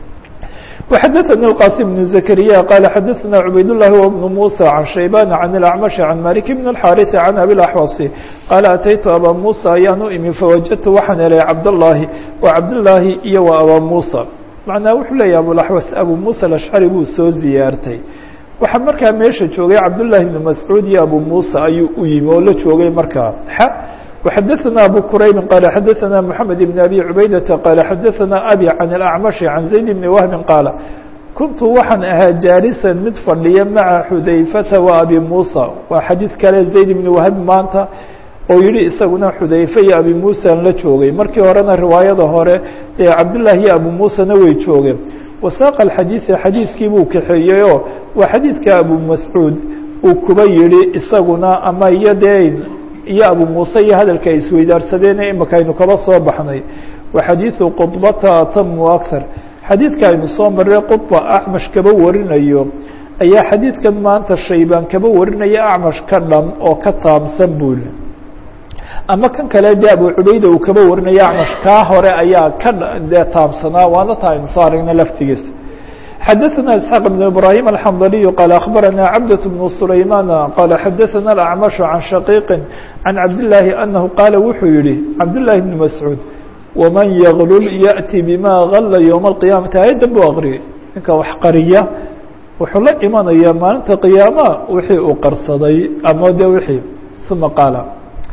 وxdثnي الqاسم بن زكريا qال xdثna عubayd اللhi وبن موسى عن شhيبان عن الأعمش عن مالك بن الحاrث عن أbي الأحوص qال أتyت abا موسى ayaan u imi فوجدت waxaan helay cabdاللahi وcabdاللahi iyo و abا موسى مaعنaa wuxuu leeya abوaحوس abو موسى الأشعري buu soo ziyaartay waxaa markaa meesha joogay cabdاللahi بن مسعوud iyo abو موسى ayuu u yimi oo la joogay markaa وxdثna أbو كرayب qال xdثna محمد بن أbي عubaydة qال xdثna أbي عن الأعمش عن زaيد بن وهب qaaل kuntu waxaan ahaa jاaliسا mid fadhiya maعa xudayفةa وأbي موسى waa xadيiث kale زayd بن وهب maanta oo yihi isaguna xudayfe iyo abi muسى la joogay markii horena riwaayada hore ee cabdاللahi iyo abu muسىna way joogeen وasاq الxadيiثa xadiiثkii buu kaxeeyey oo waa xadiidka abu masعوud uu kuba yihi isaguna ama iyo dee iyo abu muuse iyo hadalka ay isweydaarsadeen imika aynu kaba soo baxnay wa xadiiثu qطbata atamu akar xadiidka aynu soo marray qطba acmash kaba warinayo ayaa xadiidkan maanta shaybaan kaba warinaya acmash ka dhan oo ka taamsan bul ama kan kale de abu cubayda uu kaba warinayo acmash kaa hore ayaa ka dee taamsanaa waana taa aynu soo aragna laftigiisa xdثna اسحاq بن إبراهيم الحنظلي qال أخبرنا cبدة بن سليمان qال xdثna الأعمش عن شhقيق عن cabداللahi أنه qاaل wuxuu yihi cabداللahi بن مسعوud وmaن yغlل يأتي bma غla يوم القيامaةi aيadan bu aqriyay ninka wax qariya wuxuu la imanaya maalinta قiyaama wixii uu qarsaday ama de wixii ثuma qاaل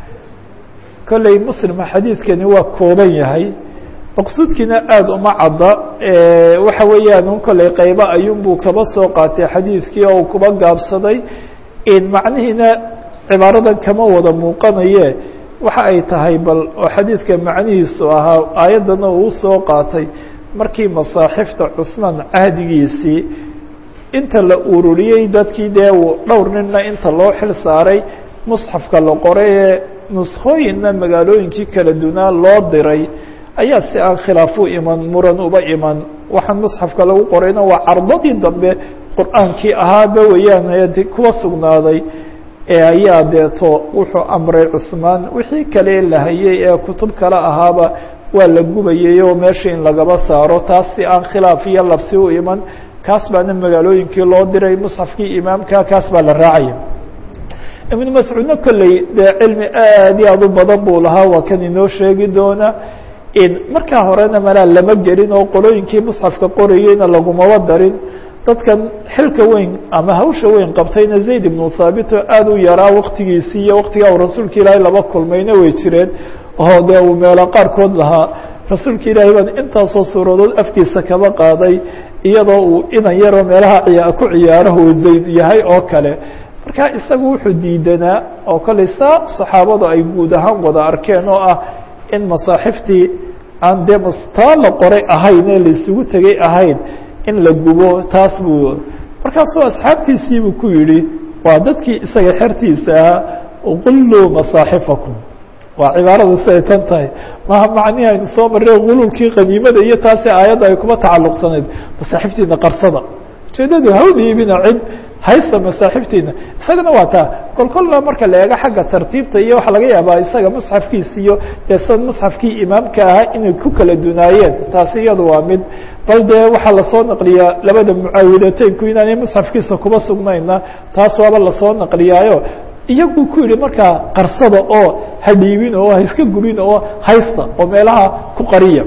kolley msلم xadiidkani waa kooban yahay maqsuudkiina aada uma cadda waxa weeyaan un kolley qaybo ayuunbuu kaba soo qaatay xadiidkii oo kuba gaabsaday macnihiina cibaaradan kama wada muuqanaye waxa ay tahay bal oo xadiidka macnihiisu ahaa aayaddana uu soo qaatay markii masaaxifta cusmaan cahdigiisii inta la ururiyey dadkii dee dhowr ninna inta loo xil saaray musxafka la qoray ee nuskooyinna magaalooyinkii kala dunaa loo diray ayaa si aan khilaaf u iman muran uba iman waxaan musxafka lagu qorayna waa cardadii dambe qur'aankii ahaaba weeyaan kuwa sugnaaday ee ayaa deeto wuxuu amray cusmaan wixii kale la hayay ee kutub kale ahaaba waa la gubayay oo meesha in lagaba saaro taas si aan khilaaf iyo labsi u iman kaas baana magaalooyinkii loo diray musxafkii imaamka kaas baa la raacaya ibnu mascuudna kolley dee cilmi aad iyo aad u badan buu lahaa waa kan inoo sheegi doona markaa horena malaa lama gelin oo qolooyinkii musxafka qorayeyna lagumaba darin dadkan xilka weyn ama hawsha weyn qabtayna zayd ibnu thaabit oo aada u yaraa waktigiisii iyo waktigaa uu rasuulka ilaahay laba kulmayna way jireen oo dee uu meelo qaarkood lahaa rasuulka ilaahay baan intaasoo suuradood afkiisa kaba qaaday iyadoo uu inan yaroo meelaha ciya ku ciyaaraha uu zayd yahay oo kale marka isagu wuxuu diidanaa oo kolley saa saxaabadu ay guud ahaan wada arkeen oo ah in masaaxiftii aan dee mastaa la qoray ahayn ee la isugu tegay ahayn in la gubo taas buu markaasuu asxaabtiisiibuu ku yidhi waa dadkii isaga xertiisa ahaa qulluu masaaxifakum waa cibaaradu siday tan tahay maha macnihi aynu soo marray gululkii qadiimada iyo taasi aayadda ay kuma tacalluqsanayd masaaxiftiina qarsada ujeedadu hawdiibina cid haysta masaaxiftiina isagana waa taa kol kolna marka la eego xagga tartiibta iyo waxaa laga yaabaa isaga musxafkiisa iyo dee san musxafkii imaamka ahaa inay ku kala dunaayeen taasi iyadu waa mid bal dee waxaa lasoo naqliyaa labada mucaawidateynku inaanay musxafkiisa kuba sugnayna taas waaba lasoo naqliyaayo iyaguu ku yihi markaa qarsada oo hadhiibin oo haiska gubin oo haysta oo meelaha ku qariya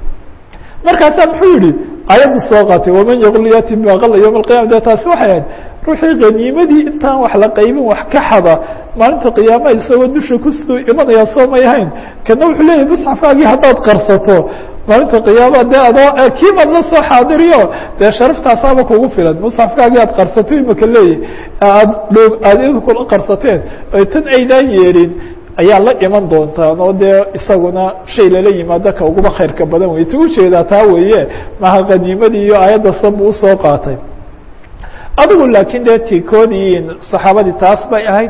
markaasaa muxuu yihi ayaddu soo qaatay waman yaqul yati bima qala yowma alqiyama de taasi waxay ahayd ruuxii khaniimadii intaan wax la qaybin wax ka xada maalinta qiyaamaha isagoo dusha kusoo imanaya soo may ahayn kana wuxuu leeyahay musxafaagii haddaad qarsato maalinta qiyaama dee adoo kiibaad la soo xaadiriyo dee sharaftaasaaba kugu filan musxafkaagii aad qarsato imaka leeyahy aad dhoog aad idinkula qarsateen oy tan aydaan yeelin ayaa la iman doontaan oo dee isaguna shay lala yimaado ka uguba khayrka badan wey ta ujeedaa taa weeye maha qaniimadii iyo aayadda sanbu usoo qaatay adigu laakiin dee tikoodii saxaabadii taas bay ahayd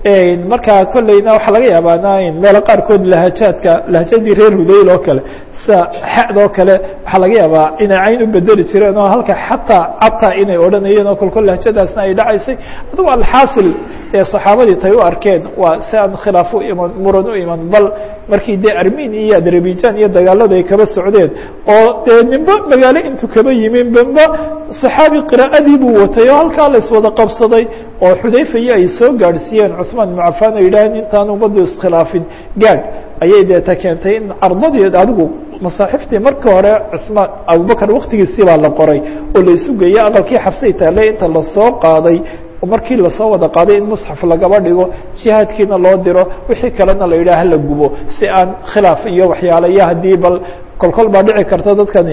markaa kolleyna waxaa laga yaabaa meelo qaarkood lahajaadka lahajadii reer hudayl oo kale sida xad oo kale waxaa laga yaabaa inay cayn u bedeli jireen oo halka xataa cataa inay odhanayeen oo kolkol lahjadaasna ay dhacaysay adigu alxaasil ee saxaabadii tay u arkeen waa si aan khilaaf u iman muran u iman bal markii dee armenia iyo adarbijan iyo dagaaladu ay kaba socdeen oo dee nimba magaalo intuu kaba yimin bamba saxaabi qiraa'adii buu watay oo halkaa la iswada qabsaday oo xudayfa iyo ay soo gaadhsiiyeen cuثmaan ibnu cafan oo yidhaaheen intaan ummaddu iskhilaafin gaadh ayay deeta keentay in cardadii adigu masaaxiftii marka hore cusmaan abubakar waktigiisii baa la qoray oo la isu geeyey aqalkii xabsay taale inta lasoo qaaday markii lasoo wada qaaday in musxaf lagaba dhigo jihaadkiina loo diro wixii kalena la yidhaah la gubo si aan khilaaf iyo waxyaale iyo haddii bal kolkol baa dhici karta dadkani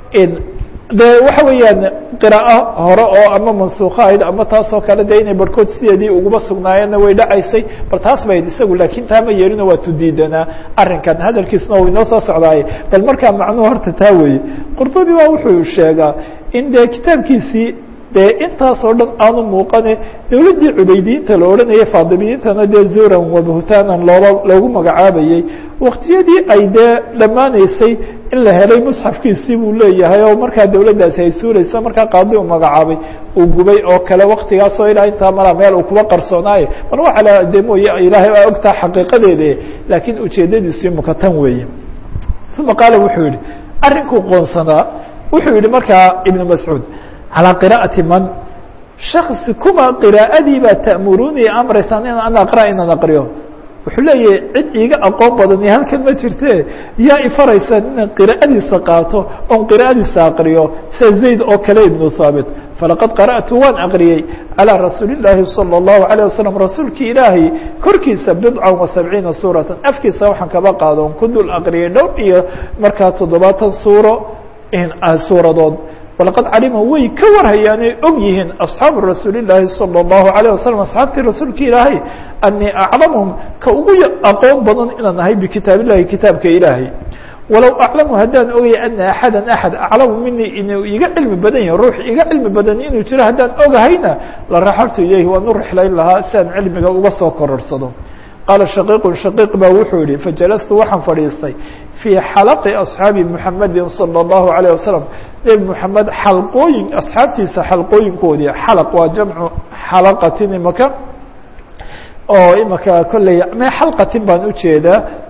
de waxa weeyaan qiraa'o hore oo ama mansuuka ahayd ama taasoo kale de inay barhkood sideedii uguba sugnaayeenna way dhacaysay bal taas bayd isagu laakiin taa ma yeelino waa tudiidanaa arrinkan hadalkiisuna u inoo soo socdaaye bal markaa macnuhu horta taa weeye qurdubi baa wuxuu sheegaa in dee kitaabkiisii dee intaasoo dhan aanu muuqane dowladdii cubaydiyiinta la odhanayay faadimiyiintana dee zuran wa buhtaanan looba loogu magacaabayey waktiyadii ay dee dhammaanaysay in la helay musxafkiisii buu leeyahay oo markaa dowladdaasi ay suulayso markaa qaadi u magacaabay uu gubay oo kale waktigaasoo ilaa intaa mala meel uu kuba qarsoonaaye mar waxa la de mooye ilaahay aa ogtaa xaqiiqadeeda laakiin ujeedadiisu imaka tan weeye uma qaala wuxuu yihi arrinkuu qoonsanaa wuxuu yihi markaa ibnu mascuud calىa qira'ati man shaksi kuma qiraa'adii baa ta'muruunii amraysaan in an aqra inaan aqriyo wuxuu leeyahay cid iiga aqoon badan iyo halkan ma jirte yaa ifaraysaan inaan qiraa'adiisa qaato oon qiraa'adiisa aqriyo sida zayd oo kale ibnu haabit falaqad qara'tu waan aqriyey calىa rasuuli الlaahi salى الlahu عalيه wasalam rasuulkii ilaahay korkiisa bidca wa sabciina suuratan afkiisa waxaan kaba qaado on ku dul aqriyay dhowr iyo markaa toddobaatan suuro suuradood walaqad calima way ka warhayaanay og yihiin asxaabu rasuuli الlaahi salى الlahu عalيه wasalam asxaabtii rasuulka ilaahay anii aclamhum ka ugu aqoon badan inaan ahay bikitaab illahi kitaabka ilaahay walow aclamu haddaan ogaya ana axada axad aclamu minii inuu iga cilmi badan yahay ruux iga cilmi badan inuu jiro haddaan ogahayna la raxabtu ilayhi waan u rixlayn lahaa si aan cilmiga uga soo kororsado qaala shaqiiqu shaqiiq baa wuxuu yihi fajalastu waxaan fadhiistay fii xalaqi asxaabi muxamedi salى الlahu عalيه wasalam nebi moxamed xalqooyin asxaabtiisa xalqooyinkoodii xalaq waa jamcu xalaqatin imaka oo imaka kolley me xalqatin baan ujeedaa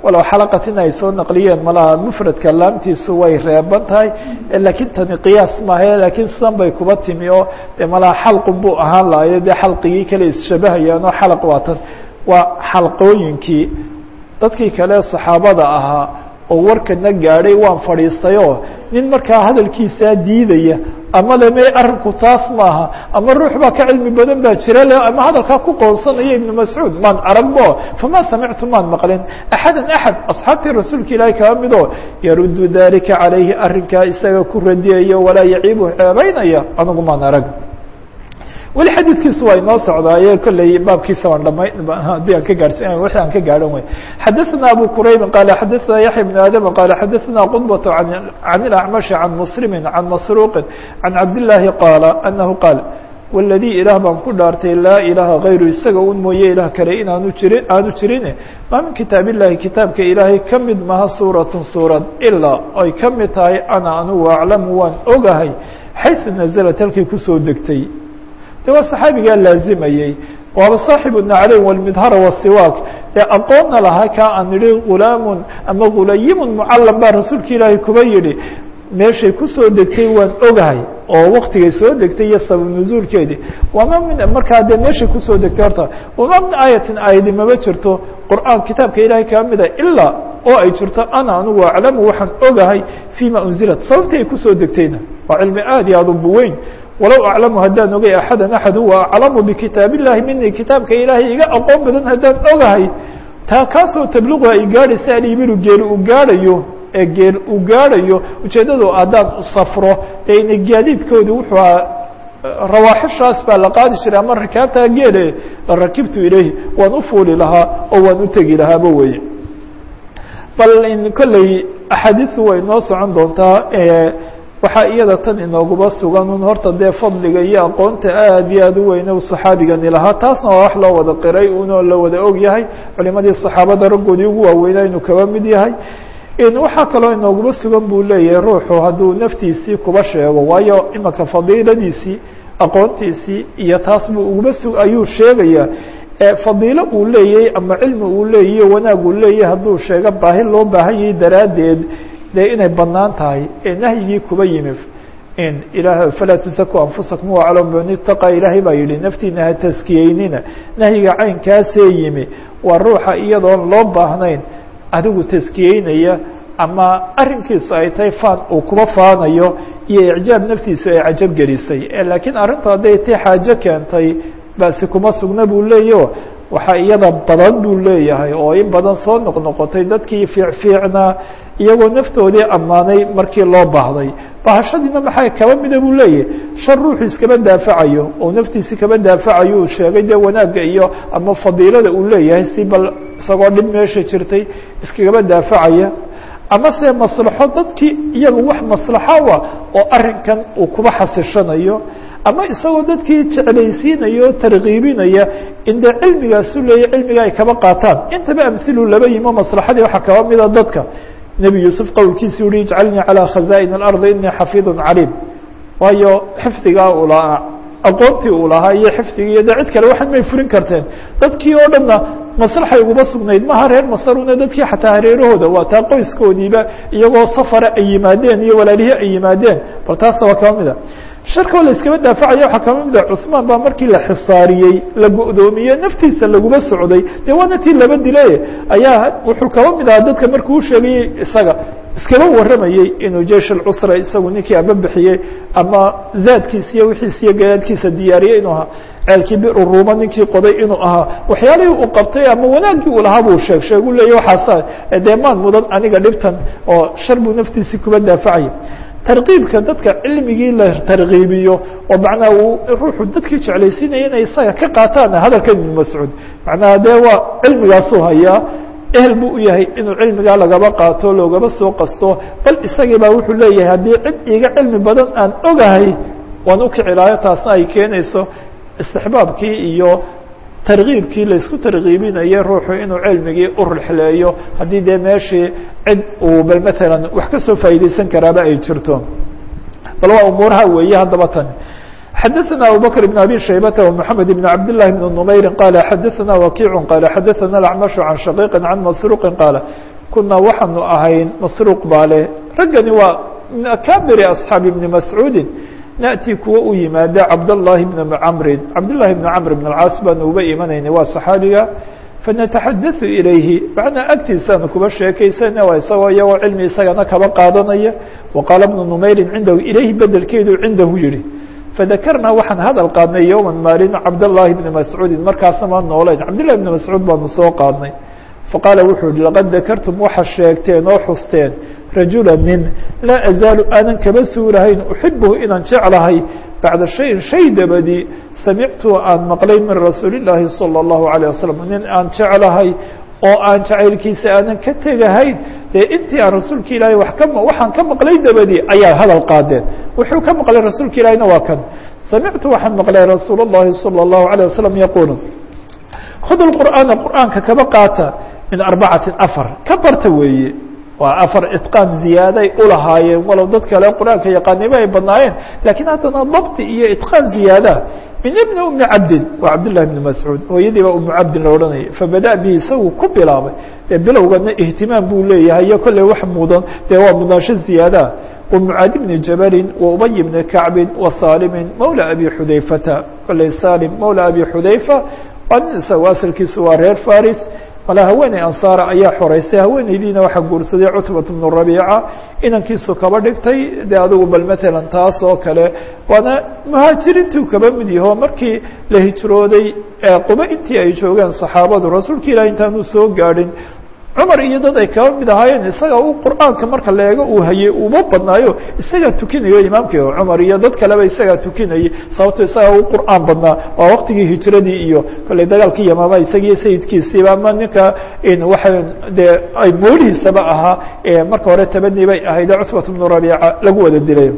walow xalaqatin ay soo naqliyeen malaha mufradka laamtiisu way reeban tahay laakiin tani qiyaas maaha laakiin sidan bay kuba timi oo de malaha xalqun buu ahaan lahayo dee xalqigii kale isshabahayaan oo xalaq waatan waa xalqooyinkii dadkii kale saxaabada ahaa oo warkana gaadhay waan fadhiistayoo nin markaa hadalkiisaa diidaya ama le me arrinku taas maaha ama ruux baa ka cilmi badan baa jira le ama hadalkaa ku qoonsanaya ibnu mascuud maan aragbo fama samictu maan maqlin axada axad asxaabtii rasuulka ilaahi kaba midoo yaruddu dalika calayhi arrinkaa isaga ku radiyaya walaa yaciibu ceebaynaya anigu maan arag weli xadiidkiisu waa inoo socdaaye kolley baabkiisa waan dhamay haddii aan ka gaadhsi wixii aan ka gaadhan wey xadaثna abu qurayb qaala xadaثna yaxya بn aadam qaala xadaثna qudbaة can اlacmaشhi can muslimi can masruuqi can cabdالlahi qaala anahu qaal wاladii ilaah baan ku dhaartay laa ilaaha غayru isaga un mooye ilaah kale inaanu jirin aanu jirin maa min kitaab illahi kitaabka ilaahay ka mid maha suuraة suurad ilaa ay ka mid tahay ana anugu aclamu waan ogahay xayثu naزlat halkii kusoo degtay de waa saxaabigaa laazimayey waaba saaxibu nacleyn walmidhara wasiwaak ee aqoonna lahaa kaa aan idhi gulaamun ama gulayimun mucallam baa rasuulka ilaahay kuba yidhi meeshay kusoo degtay waan ogahay oo waktigay soo degtay iyo sabab nuzuulkeedii wama min markaa dee meeshay kusoo degtay horta wama min aayatin aayadi mama jirto qur'aan kitaabka ilaahay kaa mida ilaa oo ay jirto ana anugu aclamu waxaan ogahay fima unzilat sababtii ay kusoo degtayna waa cilmi aad iyo aad u buweyn walow aclamu haddaan ogay axada axad huwa aclamu bikitaab illahi mini kitaabka ilaahay iga aqoon badan haddaan ogahay taa kaasoo tabliqu ay gaadhaysa alibiru geel uu gaadhayo ee geel uu gaadhayo ujeeddadu haddaan safro ee ina gaadiidkoodi wuxuu ahaa rawaaxishaas baa la qaadi jiray ama rikaabtaa geele la rakibtu ilayhi waan u fuuli lahaa oo waan u tegi lahaaba weye bal in kolley axaadiisu way noo socon doontaa waxaa iyada tan inooguba sugan un horta dee fadliga iyo aqoonta aad iyo aad u weyne u saxaabigani lahaa taasna waa wax loo wada qiray unoo la wada og yahay culimadii saxaabada raggoodii ugu waaweynaa inuu kaba mid yahay waxaa kaloo inooguba sugan buu leeyahay ruuxu hadduu naftiisii kuba sheego waayo imaka fadiiladiisii aqoontiisii iyo taas buu uguba su ayuu sheegayaa fadiilo uu leeyahay ama cilmi uu leeyahy wanaag uu leeyahay hadduu sheego baahi loo baahan yahay daraaddeed dee inay banaan tahay ee nahyigii kuba yimi in ilaah falaa tusaku anfusakum waclam man itaqa ilaahay baa yihi naftiina ha taskiyeynina nahyiga caynkaasee yimi waa ruuxa iyadoon loo baahnayn adigu taskiyeynaya ama arrinkiisu ay tahay faan uu kuba faanayo iyo icjaab naftiisu ay cajab gelisay laakiin arrintu hadday tii xaajo keentay basi kuma sugna buu leeyaho waxaa iyada badan buu leeyahay oo in badan soo noqnoqotay dadkii fiicfiicnaa iyagoo naftoodii ammaanay markii loo baahday bahashadiina maxaa kaba mida buu leeyahay shan ruuxu iskaba daafacayo oo naftiisi kaba daafacayo uu sheegay dee wanaagga iyo ama fadiilada uu leeyahay si bal isagoo dhib meesha jirtay iskagaba daafacaya ama se maslaxo dadkii iyaga wax maslaxo ah oo arrinkan uu kuba xasishanayo ama isagoo dadkii jeclaysiinaya o tarkiibinaya in dee cilmigaasu leeyahy cilmiga ay kaba qaataan intaba amhilu laba yimo maslaxadii waxaa kaba mida dadka nebi yuusuf qowlkiisi uhi ijcalnii calىa khaza'in اlardi inii xafiidu caliim waayo xifdigaa uu lahaa aqoontii uu lahaa iyo xifdigii iyo de cid kale waxan may furin karteen dadkii oo dhanna maslaxay uguma sugnayd maha reer masaruna dadkii xataa hareerahooda waa taa qoyskoodiiba iyagoo safara ay yimaadeen iyo walaalihii ay yimaadeen bal taasa waa kaba mida sharkoo la iskaba daafacaya waxaa kama mida cuثmaan baa markii la xisaariyey la go'doomiye naftiisa laguma socday dee waana tii laba dile ayaa wuxuu kaba mid ahaa dadka markuu u sheegayey isaga iskaba warramayey inuu jeish alcusra isagu ninkii ababixiyey ama zaadkiisa iyo wixiisa iyo gadaadkiisa diyaariyey inuu ahaa ceelkii biru ruuma ninkii qoday inuu ahaa waxyaalihii uu qabtay ama wanaaggii uu lahaa buu sheeg sheegu leeya waxaasa dee maan mudan aniga dhibtan oo shar buu naftiisii kuba daafacaya tarkiibka dadka cilmigii la tarkiibiyo oo macnaha uu ruuxu dadkii jeclaysiinaya inay isaga ka qaataan hadalkan ibnu mascuud macnaha dee waa cilmigaasuu hayaa ehel buu u yahay inuu cilmigaa lagaba qaato loogaba soo qasto bal isagii baa wuxuu leeyahay haddii cid iga cilmi badan aan ogahay waan ukicilaayo taasna ay keenayso istixbaabkii iyo tarkiibkii laysku tarkiibinaye ruuxu inuu cilmigii u rixleeyo haddii dee meeshii cid uu bal maalan wax ka soo faa'iideysan karaaba ay jirto bal waa umuuraha weeye haddaba tan xadaثna abubكر بن abي شhaybة ومحamed بن cabd للhi بن نmayri qال xadaثna وkiع qال xadaثna الأcmaشh عan shaqيq عan masروqi qاaل kunaa waxaanu ahayn masruuq baa leh raggani waa min akabiri أصxaabi بni mascuudi naأti kuwa u yimaada cabdالlahi بn cmri cabdالlahi بn cmr بن الcaas baanu uba imanaynay waa صaxaabiga fanataxadaثu ilayhi macnaa agtiisaanu kuba sheekaysana waa isagoo iyagoo cilmi isagana kaba qaadanaya waqaala bnu numayrin cindahu ilayhi bedelkeedu cindahu yihi fadakarnaa waxaan hadal qaadnay yowma maalin cabdالlahi bni mascuudin markaasna maa noolayn cabdillahi bni mascuud baanu soo qaadnay faqaala wuxuu yihi laqad dakartum waxa sheegteen oo xusteen rajula nin laa azaalu aanan kaba suulahayn uxibuhu inaan jeclahay bacda shayin shay dabadii samictu aan maqlay min rasuuli llaahi salى اllahu عalيه wasalam nin aan jeclahay oo aan jacaylkiisa aanan ka tegahayn dee intii aan rasuulka ilaahay wa ka waxaan ka maqlay dabadii ayaa hadal qaadeen wuxuu ka maqlay rasuulka ilaahiyna waa kan samictu waxaan maqlay rasuul اllahi salى اllahu عalيه wasalam yaquulu khud qur'aana qur'aanka kaba qaata min arbacati afar ka barta weeye waa afar itqaan ziyaaday ulahaayeen walow dad kale qur-aanka yaqaaniba ay badnaayeen lakiin haddana dabti iyo itqaan ziyaada min ibni umi cabdin waa cabdillahi bni mascuud hooyadii baa umu cabdin la odhanayay fabada bihi isagu ku bilaabay dee bilowgana ihtimaam buu leeyahay iyo kolley wax mudan dee waa mudnaansho ziyaadaa wa mucaadi bni jabalin wa ubay bni kacbin wa saalimin mawla abi xudayfata kolley salim mawla abi xudayfa waa nin isagu asalkiisu waa reer faris mala haweeney ansaara ayaa xoreysay haweeneydiina waxaa guursaday cutbat bnu rabiica inankiisu kaba dhigtay dee adugu bal matalan taas oo kale waana muhaajiriintuu kaba mid yaho markii la hijrooday quba intii ay joogeen saxaabadu rasuulka ilahi intaanu soo gaadhin cumar iyo dad ay kaba mid ahaayeen isaga u qur'aanka marka la eego uu hayay uba badnaayo isagaa tukinayo imaamkii cumar iyo dad kaleba isagaa tukinayay sababto isagaa u qur'aan badnaa waa waqtigii hijradii iyo kolley dagaalkii yamaama isagiiyo sayidkiisiiba ama ninka waxa dee ay moolihiisaba ahaa marka hore tabani bay ahayd cutbat bnu rabiica lagu wada dilay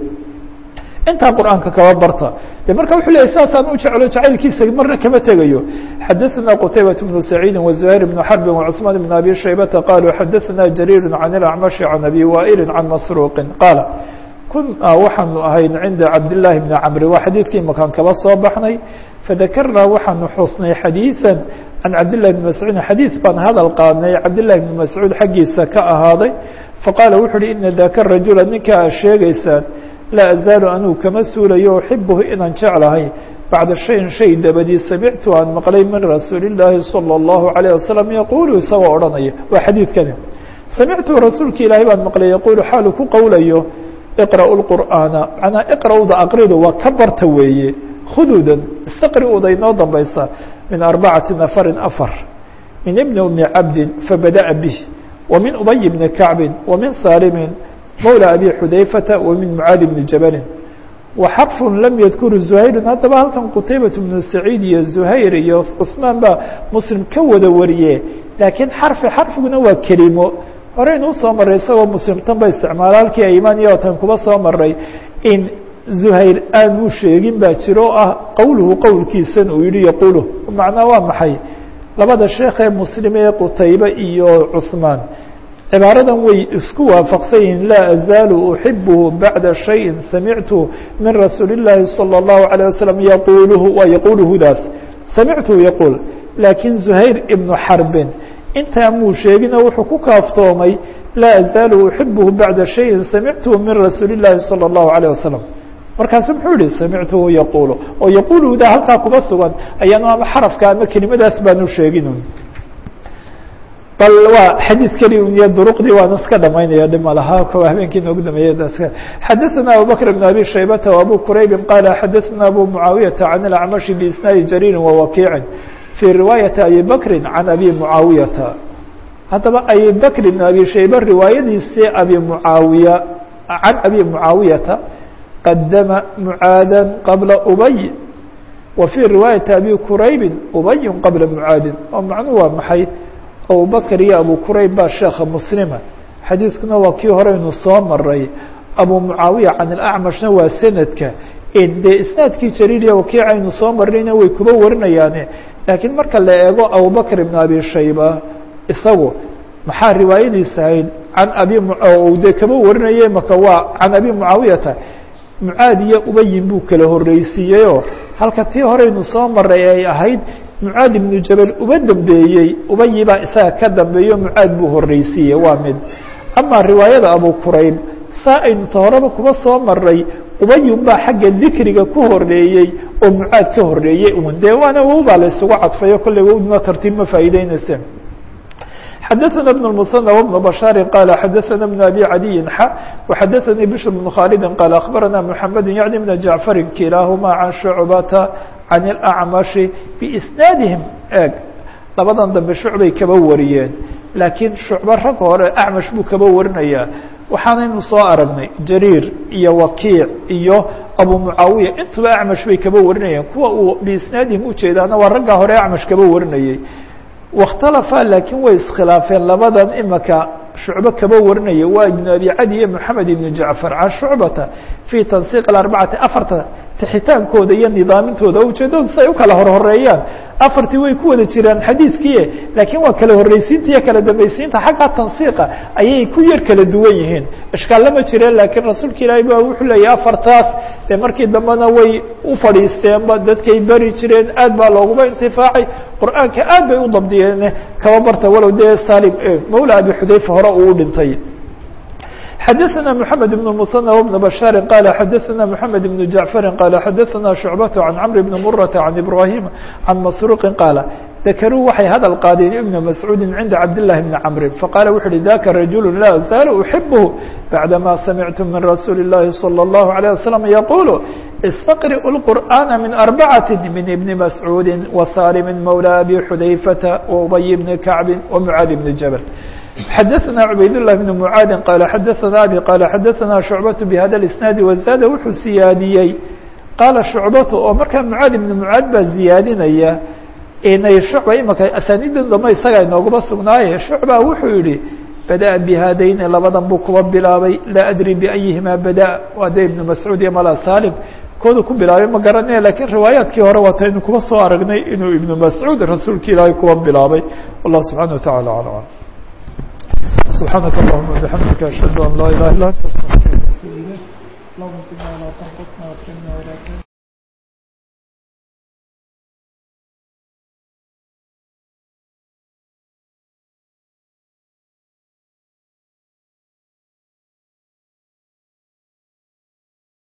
intaa qur'aanka kaba barta de marka wuxuu leeyay saasaan u jeclo jacaylkiisa marna kama tegayo xadaثna qtaybaة بن سacيidi وزهayr بن xرbi وcثmaan بن abi shaybata qaluu xadaثna jariir can الأcmaشhi can abi waئili can masruuqi qaala kunaa waxaanu ahayn cinda cabdالlahi bni cmri waa xadiidkii makaan kaba soo baxnay fadakarnaa waxaanu xusnay xadiiثa can cabdالlahi بn mascuud xadiiث baan hadal qaadnay cabdالlahi بn mascuud xaggiisa ka ahaaday faqaala wuxu uhi ina daka rajula ninka a sheegaysaan laa azaalu anuu kama suulayo uxibuhu inaan jeclahay bacda shayin shay dabadii samictu aan maqlay min rasuuli illaahi salى اllahu عalيه wasalam yaquulu isagoo odhanaya waa xadiidkani samictu rasuulka ilaahay baan maqlay yaquulu xaalu ku qowlayo iqra'u lqur'aana macnaa iqra'uda aqridu waa ka barta weeye khuduudan istaqri'uda inoo dambaysa min arbacati nafarin afar min ibni umi cabdin fabada'a bih wa min ubay bni kacbin wa min saalimin mawlى abi xudayfata wa min mucaadi bni jabalin wa xarfun lam yadkuru zuhayrun haddaba halkan qutaybat bnu saciid iyo zuhayr iyo cusmaan baa muslim ka wada wariye laakiin xarfi xarfiguna waa kelimo horeynu usoo maray isagoo muslim tan ba isticmaala halkii aymaan iyo tan kuba soo maray in zuhayr aanuu sheegin baa jiro o ah qowluhu qowlkiisan uu yihi yaqulu macnaa waa maxay labada sheekee muslim ee qutaybe iyo cusmaan cibaaradan way isku waafaqsan yihiin laa azaalu uxibuhu bacda shayin samictu min rasuuli اllaahi salى اllahu عalيه wasalam yaquluhu waa yaquluhudaas samictu yaquul laakiin zuhayr ibnu xarbin intaa muu sheegino wuxuu ku kaaftoomay laa azaalu uxibuhu bacda shayin samictuhu min rasuuli اllaahi salى اllahu عalيه wasalam markaasu muxuu yihi samictuhu yaquulu oo yaquuluhuda halkaa kuba sugan ayaanu ama xarafka ama kelimadaas baanu sheegin bal waa xadiid keli un iyo duruqdii waan iska dhamaynaya dhima lahaa ko habeenkii noogu dameeyey xadaثna abubakr بn abi shaybata وabu quraybi qaala xadaثna abu mucaawiyaةa can اlacmashi biisnaadi jariiri wawakiicin fii riwaayati abi bakri can abi mucaawiyata haddaba abi bakr bn abi shayba riwaayadiisii abi mucaawiya can abi mucaawiyata qadama mucaada qabla ubay wa fii riwaayati abi quraybi ubay qabla mucaadin oo macnuhu waa maxay abubakr iyo abu qurayb baa sheekha muslima xadiiskuna waa kii horeynu soo maray abu mucaawiya can ilacmashna waa sanadka dee isnaadkii jariiriya wakiicaynu soo marnayna way kuba warinayaane laakiin marka la eego abubakr ibn abi shayba isagu maxaa riwaayadiisa ahayd can abi de kaba warinaya maka waa can abi mucaawiyata mucaad iyo ubayin buu kala horreysiiyeyoo halka tii horeynu soo maray ay ahayd mucaad ibnu jabal uba dambeeyey ubayi baa isaga ka dambeeyo mucaad buu horreysiiyey waa mid ama riwaayada abu kurayb saa aynu ta horeba kuba soo maray ubayun baa xagga dikriga ku horeeyey oo mucaad ka horeeyey un dee waana wow baa la isugu cadfayo kolley wowduna tartiib ma faa'iideynayse xadaثna بن المثنى وبن بشhاaر qال xadaثna بن أbي عadي x وxadaثnي بشر بن khالد qال أخبرna محمد يعني بن جعفر kiلaahma عن شعبة عن الأعمش بإسناadهم eg labadan dambe shucbay kaba wariyeen laakiin shucbo rag hore acmash buu kaba warinaya waxaanaynu soo aragnay jariir iyo wakiic iyo abu mucaawiya intuba acmash bay kaba warinayeen kuwa uu biisnaadihim ujeedaana waa raggaa hore acmash kaba warinayey waاkhtalafaa laakiin way iskhilaafeen labadan imaka shucbo kaba warinaya waa ibnu abi cadi iyo moxamed ibnu jacfar can shucbata fii tansiiq arbacati afarta tixitaankooda iyo nidaamintooda ujeedadu si ay u kala horhoreeyaan afartii way ku wada jiraan xadiidkii laakiin waa kala horreysiinta iyo kala dambaysiinta xagga tansiiqa ayay ku yar kala duwan yihiin ishkaalla ma jireen laakiin rasuulka ilaahay ba wuxuu leeyahy afartaas dee markii dambena way u fadhiisteenba dadkay beri jireen aad baa looguma intifaacay qur'aanka aad bay u dabdiyeen kaba barta walow dee salim mawla abi xudayfa hore uu u dhintay xadaثna mحamed بن المثنى وبن بشhاaر qال xadaثna mحamed بن جعفر qال xadaثna شhuعبة عن cمر بن مرة عن إبراهيم عن masروq qاaل ذakrوu waxay hadal qaadeen iبن مسعوudi عinda cabdاللahi بن cمr faqاla wuxu uhi ذaka رaجuل la زاaل أحibه baعdama samعت min رasuuل الlahi صلى الله عليه وسلم يقuل اsتقرئوا القرآن من أربعة من بن مسعوud وsالم مولى أbي xudayفة وأبي بن كعب ومعاad بن جبل xadaثna cubayd لlah بn mعaadi qal xadaثna abi qal xadaثna شhucbaة bhada الاسناadi wزaada wuxuu siyaadiyey qaala shucbatu oo markaa mucaad ibn mucaad baa ziyaadinaya inay shucba imaka asaaniidan damba isaga inooguma sugnaaye shucba wuxuu yihi badaأa bihadayni labadan buu kuba bilaabay laa adri biأyihima bada waa de ibn mascuud iyo mala salim kooda ku bilaabay ma garanaya lakiin riwaayaadkii hore waataynu kuba soo aragnay inuu ibn mascuud rasuulka ilaahay kuba bilaabay wallah subحanaه وataعalى aعلم سبحانك اللهم وبحمدك أشهد أن لا إله إلا أنت أستغفرك وأتوب إليك اللهم صل على تنقصنا وأكرمنا ولا تهنا